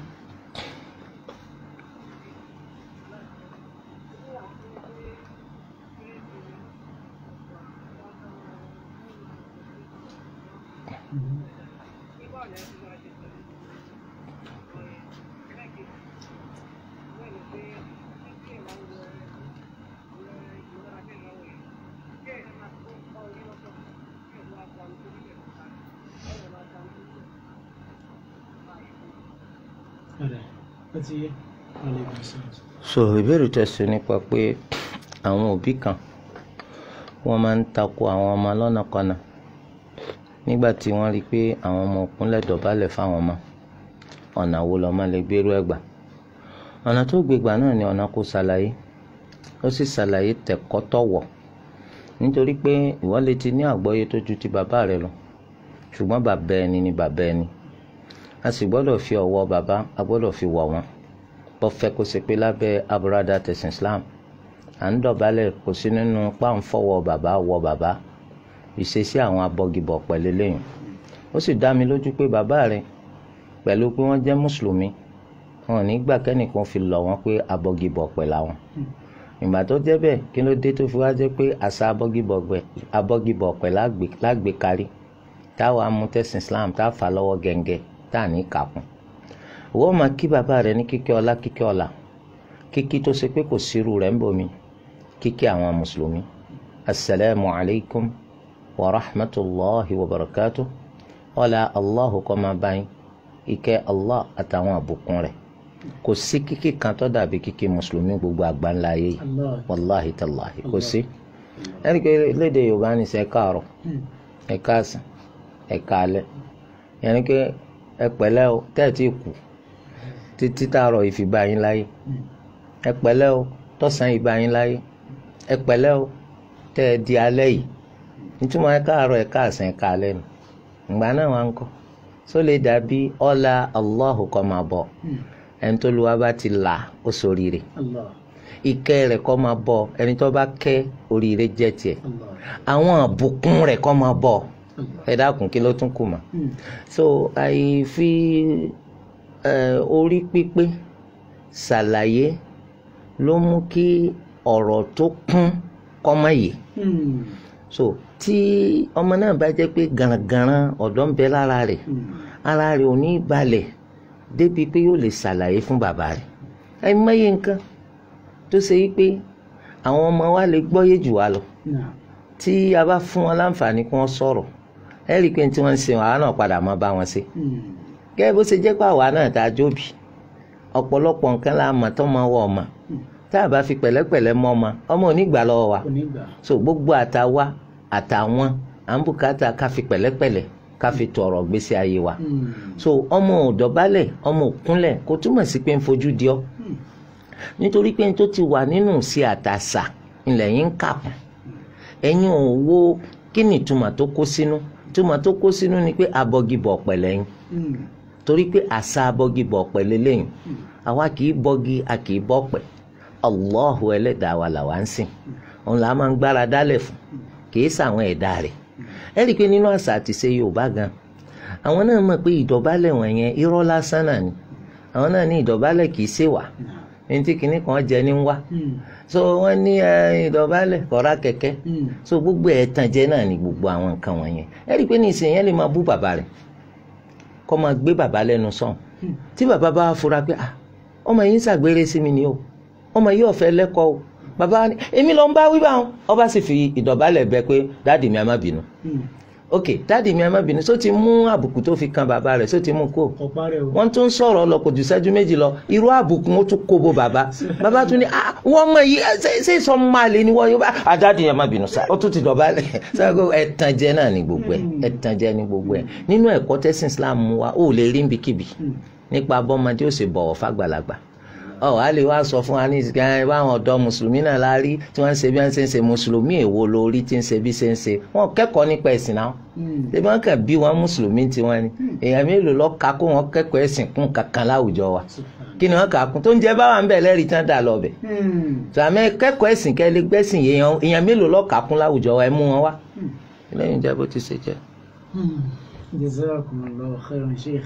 ọ̀rẹ́ ó ti yé alaikum salaam. so ìbéèrè tẹ̀sí nípa pé àwọn òbí kan wọ́n máa ń takò àwọn ọmọ lọ́nàkọ́nà nígbà tí wọ́n rí i pé àwọn ọmọ òkúnlẹ̀ dọ̀bálẹ̀ fáwọn ọmọ ọ̀nà wo lọ́mọ lè gbérú ẹ̀gbà ọ̀nà tó gbégbà náà ni ọ̀nà kò ṣàlàyé ó sì ṣàlàyé tẹ̀kọ́ tọ̀wọ̀ nítorí pé ìwọ lè ti ní àgbọ́yé tó ju ti bàbá rẹ lọ ṣùgbọ́n bàbá ẹni ni bàbá ẹni a sì gbọ́dọ̀ fi ọwọ́ bàbá a gbọ́dọ̀ fi wọ̀ wọ́n bó fẹ́ kó ṣe pé lábẹ́ aburada tẹ̀sán Islam à ń dọ̀bálẹ̀ kò sí nínú páǹfọ̀wọ́ bàbá wọ bàbá ìṣesí àwọn abọ́gibọ̀ pẹ̀lú lẹ́yìn ó sì dá mi lójú pé bàbá rẹ pẹ̀lú pé wọ́n jẹ́ mùsùlùmí wọn ò ní gbà kẹ́nìkan fi lọ̀ wọ́n pé abọ́gibọ̀ pẹ̀lú àwọn ìgbà tó jẹ́ bẹ́ẹ̀ kí ló dé tó fi wá jẹ́ pé àṣà abọ́gibọ̀ pẹ̀ lágbè kárí táwa mú tẹ̀sán Islam tá a fà lọ́wọ́ gẹ̀ǹgẹ̀ tá a ní kàkún òwò máa kí bàbá rẹ ní kíkẹ́ ọlá kíkẹ́ ọlá kíkí tó ṣe pé kò sírú rẹ̀ ń bomi kíkí àwọn mùsùlùmí asalaamu alaykum wa rahmatulahi wa barakatuh ọlá allahu kó máa bá yín ìkẹ́ allah àtàwọn àbùkún rẹ̀ kò sí kíkí kan tó dàbí kíkí mùsùlùmí gbogbo àgbáńlá ayé yìí Allah. wàláhi tàláhi kò sí ẹni pé léde yorùbá ní sẹ káàárọ̀ ẹ káàsán ẹ káalẹ́ yẹn ni pé ẹ pẹ̀lẹ́ o tẹ́ẹ̀tì kù títí táàrọ̀ ìfìbá yín láyé ẹ pẹ̀lẹ́ o tọ̀sán ìbá yín láyé ẹ pẹ̀lẹ́ o tẹ́ ẹ di alẹ́ yìí nítumọ̀ ẹ káàárọ̀ ẹ káàsán ẹ káalẹ́ nù ìgbà náà wà ń kọ́ só lè dàbí ọlá Allahu kọ́ máa bọ̀ ẹni tó lu wa bá ti là ó ṣoríire Allah. ìkẹ́ rẹ̀ kó máa bọ̀ ẹni tó bá kẹ́ oríire jẹ́ tiẹ̀ Allah. àwọn àbùkún rẹ̀ kó máa bọ̀ Allah. ẹ dákun kí ló tún kù mọ́ Hmm. so àìfi ẹ, orí pípé ṣàlàyé ló mú kí ọ̀rọ̀ tó kún kó má yé Hmm. so tí ọmọ náà bá jẹ́ pé garangaran ọ̀dọ́ ń bẹ lára rẹ̀ Hmm. ara rẹ̀ ò ní balẹ̀ débi pé yóò lè ṣàlàyé fún bàbá rẹ̀ ẹ mọyé nǹkan tó ṣe wípé àwọn ọmọ wa lè gbọ́yé jù wá lọ Náà. tí a bá fún wọn láǹfààní kí wọ́n sọ̀rọ̀ ẹ rí i pé tí wọ́n ń ṣe àwa náà padà máa bá wọn ṣe Hmm. gẹ́gẹ́ bó ṣe jẹ́ pé àwa náà tá a jóbi ọ̀pọ̀lọpọ̀ nǹkan la mọ̀ tó máa wọ ọmọ tá a bá fi pẹ̀lẹ́pẹ̀lẹ́ mọ́ ọmọ ọmọ ò ní gbà lọ́wọ́ wa Onígbà. so gbogbo àtàwa àtàwọn à ń bùkátà ká fi pẹ̀lẹ́pẹ̀lẹ́ ká fi tọrọ gbèsè ayé wa Hmm. so ọmọ ò dọ̀bálẹ̀ ọmọ ò kúnlẹ̀ kò túmọ̀ sí pé ń fojú di ọ́ Hmm. nítorí pé n tó ti wà nínú sí àtàṣà ilẹ̀ yín ń kà kún ẹ̀yin ò wo kí ni ìtumọ̀ tó kó sínú ìtumọ̀ tó kó sínú ni pé abọ́gibọ̀ pẹ̀lẹ́ yín Hmm. torí pé àṣà abọ́gibọ̀ pẹ̀lẹ́ lẹ́yìn àwa kì í bọ́gi a kì í bọ́ pẹ̀ Allahu ẹlẹ́dàá wa làwa ń sìn òun là á máa ń gbára dálẹ̀ fún kì í sàwọn ẹ̀dá rẹ̀ ẹ rí i pé nínú àṣà àti ṣe Yorùbá gan àwọn náà mọ̀ pé ìdọ̀bálẹ̀ wọ̀nyẹn irọ́ lásán náà ni àwọn náà ní ìdọ̀bálẹ̀ kì í ṣèwà ẹni tí kinní kan jẹ ní wá Hmm. so wọ́n ní ẹ, ìdọ̀bálẹ̀ kọ̀ọ̀rá kẹ̀kẹ́ Hmm. so gbogbo ẹ̀tàn jẹ náà ni gbogbo àwọn nǹkan wọ̀nyẹn ẹ rí i pé ní ìsìn yẹn lè máa bú bàbá rẹ̀ kó máa gbé bàbá lẹ́nu sọ̀n Hmm. tí bàbá bá fura pé ah ọmọ yìí ń ṣàgbére sí mi ni o ọmọ yìí ọ̀fẹ́ lẹ́kọ̀ọ́ o bàbá wa ní èmi ló ń bá wí báwọn ọba sì fi ìdọ̀bálẹ̀ bẹ pé dáàdì mi a má bínú Hmm. ok dáàdì mi a má bínú só ti mú àbùkù tó fi kan bàbá rẹ̀ só ti mú kó Ọ̀pá rẹ̀ o. wọ́n tún sọ̀rọ̀ lọ kò jù sẹ́jú méjì lọ irú àbùkù wọn tún kó bo bàbá bàbá tún ní ah wọ́n mọ̀ yìí ẹ, ṣé ṣé sọ máa lè ní wọ́n yóò bá àdáàdì yẹn má bínú sá ó tún ti dọ̀bálẹ̀ sọ́kò ẹ̀tàn jẹ náà ní gbogbo ẹ̀ ẹ̀tàn jẹ ní gbogbo ẹ̀ nínú ẹ̀kọ́ tẹ́sìn Islam mú wa ó lè rí níbikíbi Hmm. nípa bọ́mọdé ó sì bọ̀wọ̀ fàgbàlagbà ọ a lè wá sọ fún wa ní ìsìnkà ẹ báwọn ọ̀dọ́ mùsùlùmí náà la rí tí wọ́n ń ṣe bí wọ́n ṣe ń ṣe mùsùlùmí èwo lórí tí ń ṣe bí ṣe ń ṣe wọ́n kẹ́kọ̀ọ́ nípa ẹ̀sìn náà Hmm. ṣé wọ́n kàn bí wọn mùsùlùmí tiwọn ni èèyàn mélòó lọ ka kó wọn kẹ́kọ̀ọ́ ẹ̀sìn kún kankan láwùjọ wa kí ni wọ́n kà á kún tó ń jẹ báwa ń bẹ̀ lẹ́rìí tán dà lọ bẹ̀ Hmm. sàmẹ́ kẹ́kọ̀ọ́ ẹ̀sìn kẹ́ lè gbẹ́sìn èèyàn èèyàn mélòó lọ kà á kún láwùjọ wa ẹ mú wọn wá lẹ́yìn ìjà bó ti ṣe jẹ́. jazakumullahu khairan sheikh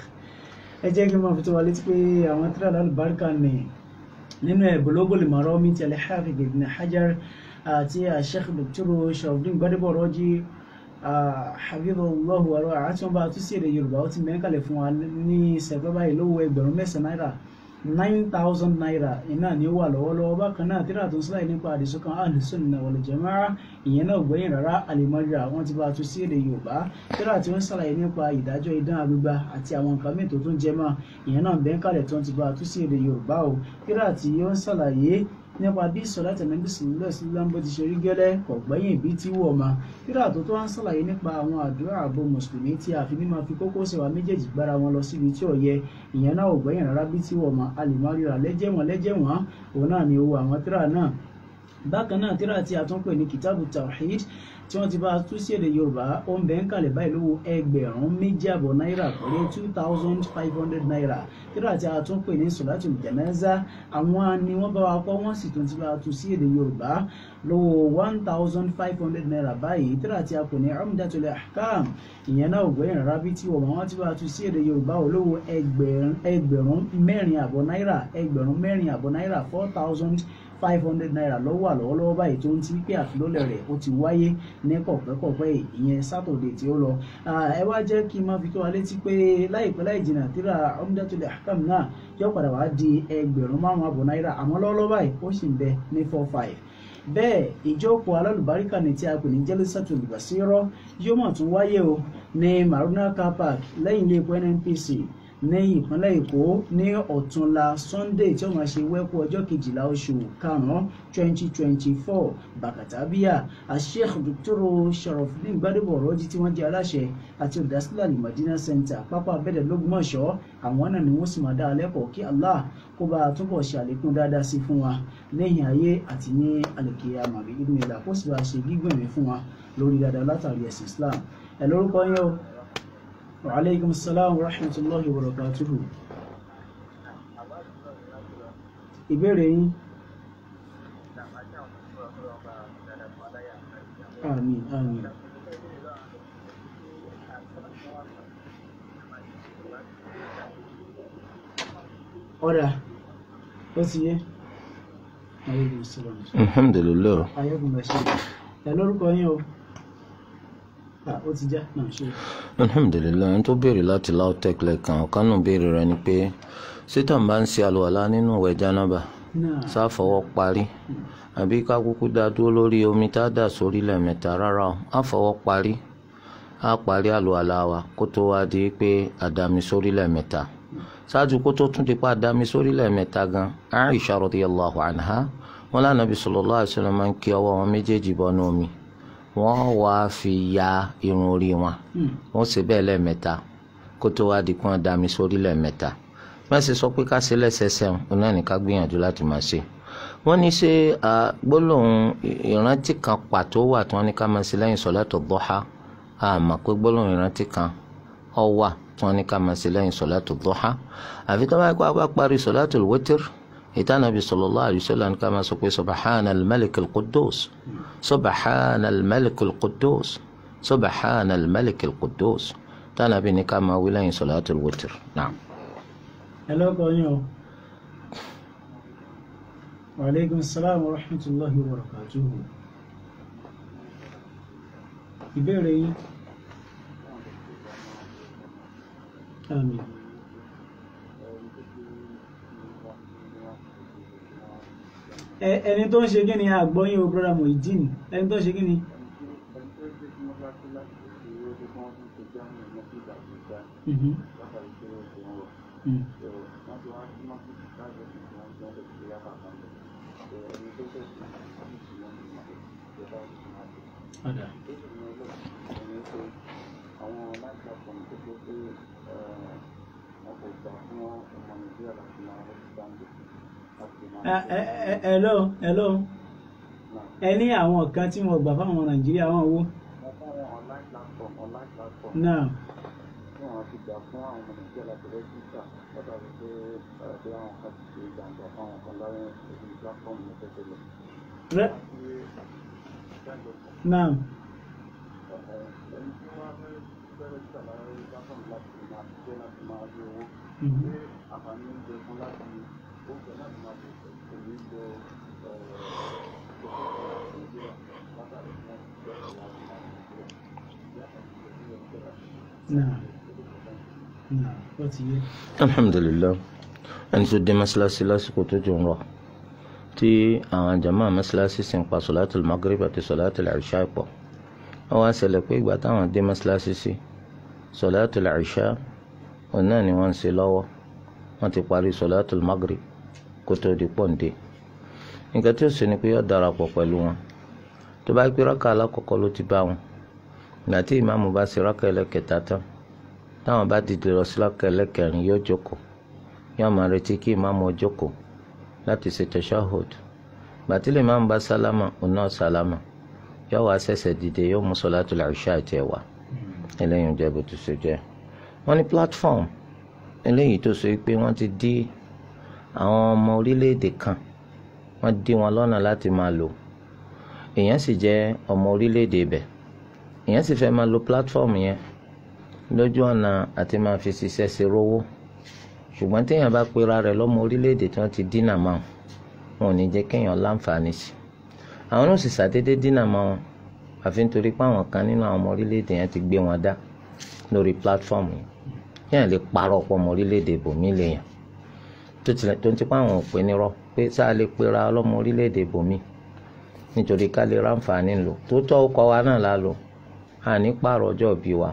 ẹ jẹ́ kí n máa fi tó wa létí pé àwọn tíra lálùbáríkà ní nínú ẹ̀ Bulugul Marami ti al-Hafiz Ibn Hajar àti sheikh Dr. Sharafdin Gbadebo Raji hafidhahullahu wa ra'ah àti wọn bá tún sí èdè Yorùbá ó ti mẹ́kàlẹ̀ fún wa ní sẹ̀pẹ́ báyìí lówó ẹgbẹ̀rún mẹ́sàn-án náírà nine thousand naira iná ni ó wà lọ́wọ́lọ́wọ́ bákan náà tíra tó ń síláì nípa àdìsọ́kàn Ahlus-Sunnah wal Jama'ah ìyẹn náà gbẹ̀yìn rárá alimọ́jà wọ́n ti bá a tún sí èdè Yorùbá tíra tí wọ́n sàlàyé nípa ìdájọ́ idán agbègbà àti àwọn nǹkan mìíràn tó tún jẹ mọ́ ìyẹn náà bẹ́ẹ̀ kalẹ̀ tó ń ti bá a tún sí èdè Yorùbá o tíra tí ó ń sàlàyé nípa bí sọlá tẹ̀lẹ́bí sílẹ̀ sílẹ̀ bó ti ṣe rí gẹ́lẹ́ kò gbẹ́yìn bí tí wọ̀ ma tíra tó tó ń sàlàyé nípa àwọn àdúrà ààbò mùsùlùmí tí a fi ní máa fi kókó ṣèwà méjèèjì gbára wọn lọ síbi tí ò yẹ ìyẹn náà ò gbẹ́yìn rárá bí tí wọ̀ ma a lè má ríra lẹ́jẹ̀wọ̀n lẹ́jẹ̀wọ̀n òun náà ni owó àwọn tíra náà bákan náà tíra tí a tún pè ní kitabu tawhid tí wọ́n ti bá a tú sí èdè yorùbá ó ń bẹ ń kalẹ̀ báyìí lówó ẹgbẹ̀rún méjì àbọ̀ náírà pẹ̀lú two thousand five hundred naira tíra tí a tún pè ní solatul janaza àwọn ni wọ́n bá wa kọ́ wọ́n sì tún ti bá a tú sí èdè yorùbá lówó one thousand five hundred naira báyìí tíra tí a pè ní umdatul ahkam ìyẹn náà ògbẹ́yìn rárá bí tí wọ́n wọ́n ti bá a tú sí èdè yorùbá olówó ẹgbẹ̀rún mẹ́rin àbọ̀ náírà ẹgbẹ̀rún mẹ́rin àbọ̀ náírà four thousand five hundred naira lọ́wọ́ àlọ́wọ́lọ́wọ́ báyìí tó ń ti pé àfilọ́lẹ̀ rẹ̀ ó ti wáyé ní kọ̀pẹ́kọ̀pẹ́ ìyẹn sátọ̀dẹ̀ tí ó lọ. ẹ wá jẹ́ kí n máa fi tó wa létí pé láìpẹ́ láì jìnnà tíra Umdatul Ahkam náà yóò padà wá di ẹgbẹ̀rún márùn-ún àbọ̀ náírà àmọ́ lọ́wọ́lọ́wọ́ báyìí ó sì ń bẹ ní four five bẹ́ẹ̀ ìjókòó alálùbáríkà ní tí a pè ní Jalsatul Basira yóò mọ̀ tún wáyé o ní Maruna car park lẹ́yìn ilé epo NNPC ní ìpínlẹ̀ èkó ní ọ̀túnla sunday tí ó máa ṣe wẹ́kú ọjọ́ kejìlá oṣù karùn-ún twenty twenty four bàkàtàbíyà asheikh dr sharafdin gbadebo ọ̀rọ̀jì tí wọ́n jẹ́ aláṣẹ àti olùdásílẹ̀ alimọ̀dínà center pápá abẹ́dẹ̀ lógúnmọ̀ṣọ́ àwọn náà ni wọ́n sì máa dá a lẹ́kọ̀ọ́ kí allah kó bá a túbọ̀ ṣe àlékún dáadáa sí fún wa lẹ́yìn ayé àti ní àlèkè àmàbí ìdúnnìlà ìlà kó sì bá a ṣe gígùn ẹ̀mí fún wa lórí dáadáa látàrí ẹ̀sìn islam ẹ̀ lórúkọ yẹn o وعليكم السلام ورحمة الله وبركاته ìbéèrè yín àmín àmín. ọ̀rà ó ti yé ayélujára sílẹ̀ alhamdulilayi ayélujára ṣe ẹ lórúkọ yín o Ah, ó ti já náà ṣe alhamdulilayi ẹni tó béèrè láti lautech lẹ́ẹ̀kan ọ̀kan náà béèrè rẹ̀ ni pé sítàn bá ń ṣe àlùwàlá nínú ìwẹ̀ jánábà náà sáfọwọ́ parí àbí ká kúkú dá dúró lórí omi tá a dà sórí lẹ́ẹ̀mẹ́ta rárá o á fọwọ́ parí á parí àlùwàlá wa kó tó wá di pé àdàmì sórí lẹ́ẹ̀mẹ́ta ṣáájú kó tó tún di pa àdàmì sórí lẹ́ẹ̀mẹ́ta gan Aisha radiyallahu anha wọn lànà bí sallallahu alaihi wasallam máa ń kí ọwọ́ wọn méjèèjì bọ́nú omi wọ́n wá fi ya irun orí wọn wọ́n ṣe bẹ́ẹ̀ lẹ́ẹ̀mẹ́ta kó tó wá di kí wọ́n dàmì sórí lẹ́ẹ̀mẹ́ta bá ṣe sọ pé ká ṣe lẹ́sẹsẹ òun náà ní ká gbìyànjú láti máa ṣe wọ́n ní ṣe gbólóhùn ìrántí kan pàtó wà tí wọ́n ní ká máa ṣe lẹ́yìn sọ̀látù dọ́há àmọ́ pé gbólóhùn ìrántí kan ó wà tí wọ́n ní ká máa ṣe lẹ́yìn sọ̀látù dọ́há àfi tó bá kó a bá parí sọ̀látù wítìr ìtàn Nabi sallallahu alaihi wasallam ní ká máa sọ pé subahana al-malik al-quddus subahana al-malik al-quddus subahana al-malik al-quddus tánàbí ní ká máa wí lẹ́yìn sọ̀látù wítìr náà. ẹ lórúkọ yín o wàlẹ́gùn sálàmù rahmatulahi wa barakatuhu ìbéèrè yín àmín Ẹ- ẹni tó ń ṣe kí ni àgbọ́yìn o brother Muideen ẹni tó ń ṣe kí ni Mhm. Mm. Ọ̀dà. Ẹ- ẹ- ẹ- hello hello ẹ ní àwọn kan tí wọn gbà fáwọn Nàìjíríà wọn wo náà rẹ náà Mhm. náà náà ó ti yé alhamdulilayi ẹni tó dé mọ́ṣáláṣí lásìkò tó jù ń rọ̀ tí àwọn jama mọ́ṣáláṣí sì ń pa sọ̀láàtì magrib àti sọ̀láàtì ìṣá pọ̀ wọ́n wá ṣẹlẹ̀ pé ìgbà táwọn dé mọ́ṣáláṣí sí sọ̀láàtì ìṣá òun náà ni wọ́n ń ṣe lọ́wọ́ wọ́n ti parí sọ̀láàtì magrib kó tó di pọ̀ǹdé nǹkan tí ó sì ni pé yóò darapọ̀ pẹ̀lú wọn tó bá gbé rákà alákọ̀ọ́kọ́ ló ti bá wọn ìgbà tí ìmáàmù bá ṣe rákà ẹlẹ́kẹta tán táwọn bá dìde lọ sí rákà ẹlẹ́kẹrin yóò jókòó yóò máa retí kí ìmáàmù ó jókòó láti ṣe tashahhud gbàtí lè máa ń bá sálámà òun náà sálámà yóò wá ṣẹ̀ṣẹ̀ dìde yóò mú sọ̀látùl ìṣá àti ẹ̀wà eléyìí ń jẹ́ bó ti ṣe jẹ́ wọ́n ní platform eléyìí tó ṣe pé wọ́n ti dí àwọn ọmọ orílẹ̀-èdè kan wọ́n dí wọn lọ́nà láti máa lò èèyàn sì jẹ́ ọmọ orílẹ̀-èdè ibẹ̀ èèyàn sì fẹ́ máa lo platform yẹn lójú ọ̀nà àti máa fi ṣiṣẹ́ ṣe rówó ṣùgbọ́n téèyàn bá pera rẹ̀ lọ́mọ orílẹ̀-èdè tí wọ́n ti dínà mọ́ wọn ò ní jẹ́ kéèyàn láǹfààní sí àwọn náà sì ṣàdédé dínà mọ́ wọn àfi nítorí pé àwọn kan nínú àwọn ọmọ orílẹ̀-èdè yẹn ti gbé wọn dá lórí platform yìí kéèyàn lè parọ́ pọ̀ ọmọ orílẹ̀-èdè bòmí lèèyàn tó tilẹ̀ tó ń tipa àwọn òpin nírọ́ pé sáà lè pera ọlọ́mọ orílẹ̀-èdè bòmí nítorí ká lè ráǹfààní lò tó tọ́ ọkọ̀ wa náà la lò àní pààrọ̀ ọjọ́ bí wa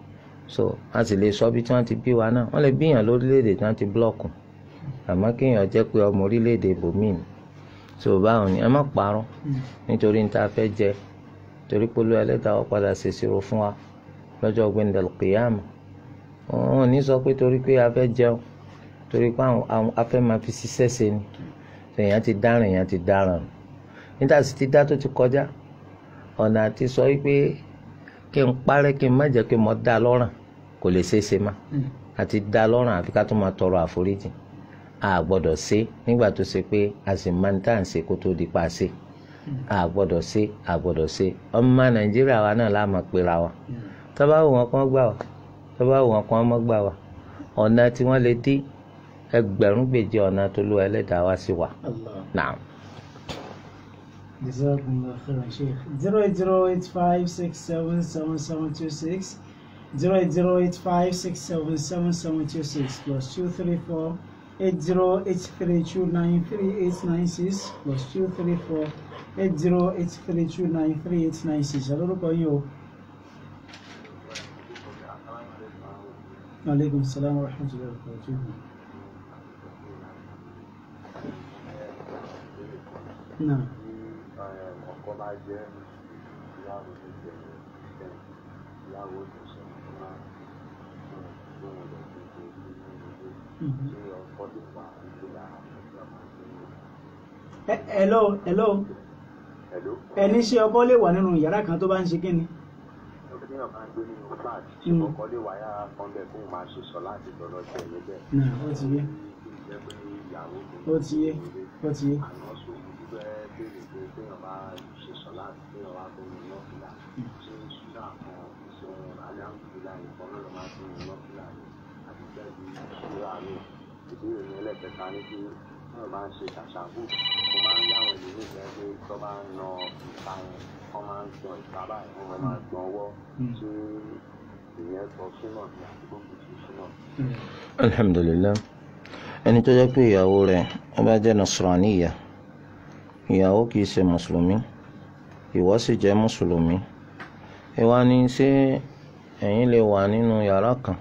so a sì lè sọ bí tí wọ́n ti bí wa náà wọ́n lè bíyàn lórílẹ̀‐èdè tí wọ́n ti blọ́ọ̀kù àmọ́ kéèyàn jẹ́ pé ọmọ orílẹ̀‐èdè bòmíì ni so báwọn ni ẹ má parọ́ nítorí ní ta fẹ́ jẹ torí pé olú ẹlẹ́dàá wọ́n padà ṣèṣirò fún wa lọ́jọ́ gbẹ̀ndẹ̀lù kìyàmù wọn ò ní sọ pé torí pé a fẹ́ jẹun torí pé àwọn afẹ́ máa fi ṣiṣẹ́ ṣe ni èèyàn ti dáràn èèyàn ti dáràn níta sì ti dá tó ti kọjá ọ̀nà àti sọ wípé kí n parẹ́ kí n má jẹ́ pé mo dá lọ́rùn kò lè ṣeé ṣe má àti dá lọ́rùn àfi ká tó máa tọrọ àforíjì a gbọ́dọ̀ ṣe nígbà tó ṣe pé a sì máa ń tà ń ṣe kó tó di pa ṣe àgbọ́dọ̀ ṣe àgbọ́dọ̀ ṣe ọmọ nàìjíríà wa náà láàmú pera wa tọ́ba wù wọn kàn gbà wá tọ́ba wù wọn kàn mọ́ gbà wá ọ̀nà tí wọ́n lè dí ẹgbẹ̀rún gbèjì ọ̀nà tó lù ẹlẹ́dàá wá sí wa Allah. naam. Jazakumullah khairan Sheikh. 08085677726 08085677726 plus 234 8083293896 plus 234 8083293896. Alórúkọ yín o. Aleykum salaam wa rahmatullahi wa barakatuh. Náà. ọkọ bá jẹ́ ìyàwó tó jẹ́ ẹ̀ ìyàwó tó sọ fún wa fún fún ọ̀dọ̀ tó ṣe ní ilé ṣé ọkọ lè wà nígbà àti ọmọ tó ń Ẹ- Hello, hello. Hello. Ẹni ṣé ọkọ lè wà nínú yàrá kan tó bá ń ṣe kí ni? ọkọ tí wọn máa ń gbé nínú flat ṣé Mm. ọkọ lè wà yára kan bẹ́ẹ̀ kó máa ṣe sọ láti lọ́lọ́ jẹ́ níbẹ̀ Náà ó ti yé, kí n jẹ́ pé ìyàwó tó ó ti yé, ó ti yé. àná sòwò fẹ́ béèrè pé téèyàn bá ṣe sọ láti téèyàn wá tó ní nọ́ọ̀fìlà ṣé ṣúgà kan ṣe aláǹkìlá ìfọ́n náà ló máa tó ní nọ́ọ̀fìlà yìí àti bẹ́ẹ̀ bí ṣúgà mi ìbéèrè ní ẹlẹ́kẹta ní pé wọ́n máa ń ṣe ṣàṣàbù mo máa ń yáwọn ìlú nígbà pé tó bá ń na ìta yẹn wọ́n máa ń gbọ́n ìta báyìí wọ́n máa gbọ́n ọwọ́ ṣé ìyẹn sọ súnà ní àdúgbò kò sí súnà. alhamdulilayi ẹni tó jẹ́ pé ìyàwó rẹ̀ ó bá jẹ́ nasraniya ìyàwó kì í ṣe mùsùlùmí ìwọ sì jẹ́ mùsùlùmí ẹ wá ní ṣé ẹ̀yin lè wà nínú yàrá kan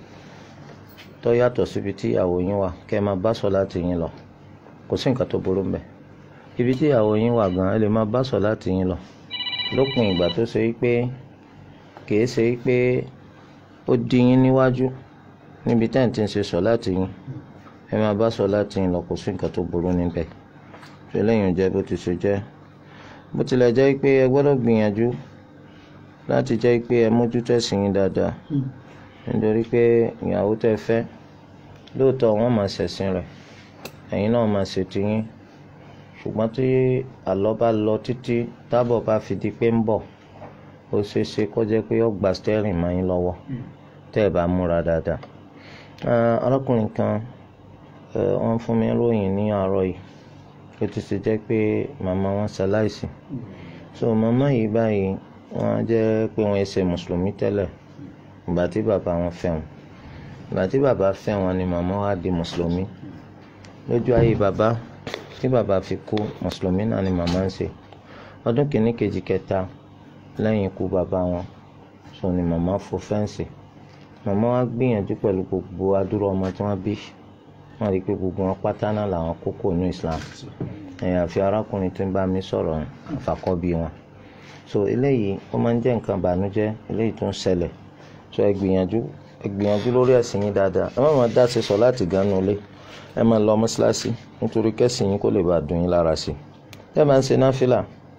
tó yàtọ̀ síbi tí ìyàwó yín wà kẹ́ ẹ máa bá sọ láti yín lọ kò sí nǹkan tó burú mbẹ̀ ibi tí ìyàwó yín wà gan ẹ lè máa bá sọ láti yín lọ lópin ìgbà tó ṣe pé kì í ṣe pé ó dí yín níwájú níbi tẹ́ ẹ̀ ti ń ṣe sọ láti yín ẹ máa bá sọ láti yín lọ kò sí nǹkan tó burú níbẹ̀ ṣe lẹ́yìn jẹ́ bó ti ṣe jẹ́ bó tilẹ̀ jẹ́ pé ẹ gbọ́dọ̀ gbìyànjú láti jẹ́ pé ẹ mójútó ẹ̀sìn yín dáadáa nítorí pé ìyàwó tẹ́ fẹ́ lóòótọ́ wọ́n máa ṣẹ̀sìn rẹ̀ ẹ̀yin náà máa ṣètì yín ṣùgbọ́n tí àlọ́ bá lọ títí tábọ̀ bá fi di pé ń bọ̀ ó ṣeé ṣe kó jẹ́ pé ó gba stẹ́rìn mọ́ yín lọ́wọ́ tẹ́ ẹ bá múra dáadáa Ah, arákùnrin kan eh, wọ́n fún mi ròyìn ní àárọ̀ yìí ó ti ṣe jẹ́ pé màmá wọn ṣaláìsí so màmá yìí báyìí wọ́n jẹ́ pé wọ́n ṣe mùsùlùmí tẹ́lẹ̀ ìgbà tí bàbá wọn fẹ́ wọn ìgbà tí bàbá fẹ́ wọn ni màmá wa di mùsùlùmí lójú ayé bàbá tí bàbá fi kú mùsùlùmí náà ni màmá ń ṣe ọdún kìíní kejì kẹta lẹ́yìn ikú bàbá wọn so ni màmá fò fẹ́ǹsì màmá wa gbìyànjú pẹ̀lú gbogbo adúrò ọmọ tí wọ́n bí wọ́n rí i pé gbogbo wọn pátá náà làwọn kókó ní Islam ẹ̀yìn àfi arákùnrin tí ń bá mi sọ̀rọ̀ àfàkọ́bí wọn so eléyìí ó máa ń jẹ́ nǹkan ìbànújẹ́ eléyìí tó ń ṣẹlẹ̀ so ẹ gbìyànjú ẹ gbìyànjú lórí ẹ̀sìn yín dáadáa ẹ má máa dá ṣe sọ láti ganu ilé ẹ máa lọ mọ́ṣáláṣí nítorí kẹ́sìn yín kó lè bá dùn yín lára sí i ẹ máa ń ṣe náfìlà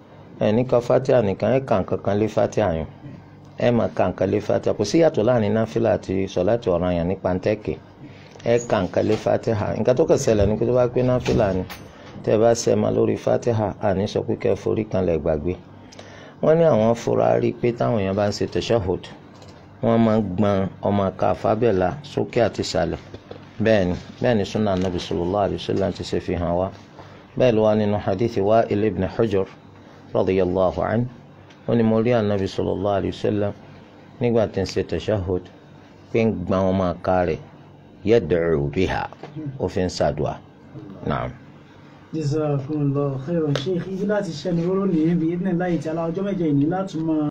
ẹ ní ka fatia nìkan ẹ kà nǹkan kan lé fatia yẹn ẹ máa ka nǹkan lé fatia kò sí yàtọ̀ láàrin náfìlà àti sọ̀láàtì ọ̀ranyàn ní pàǹtẹ́kì ẹ kà nǹkan lé fatiha nǹkan tó kàn ṣẹlẹ̀ ní pé tó bá pé náfìlà ni tẹ́ bá ṣe máa lórí fatiha àní sọ pé kẹ́ ẹ forí kan lẹ̀ gbàgbé wọ́n ní àwọn fura rí i pé táwọn èèyàn bá ń ṣe tashahhud wọ́n máa ń gbọ́n ọmọ ká fábẹ́là sókè àti ìsàlẹ̀ bẹ́ẹ̀ ni bẹ́ẹ̀ ni sunna anabi sallallahu alayhi wa sallam ti ṣe fi hàn wá bẹ́ẹ̀ ló wá nínú hadithi Wa'il ibn Hujr radiyallahu anhu ó ní mo rí anabi sallallahu alayhi wa sallam nígbà tí ń ṣe tashahhud pé ń gbọ́n ọmọ ká rẹ̀ yad'u biha ó fi ń ṣàdùà naam. Jazakumullahu khairan Sheikh ibi láti ṣẹ́ni róró nìyẹn bí idhnillahi ta'ala ọjọ́ mẹ́jọ ìní láti máa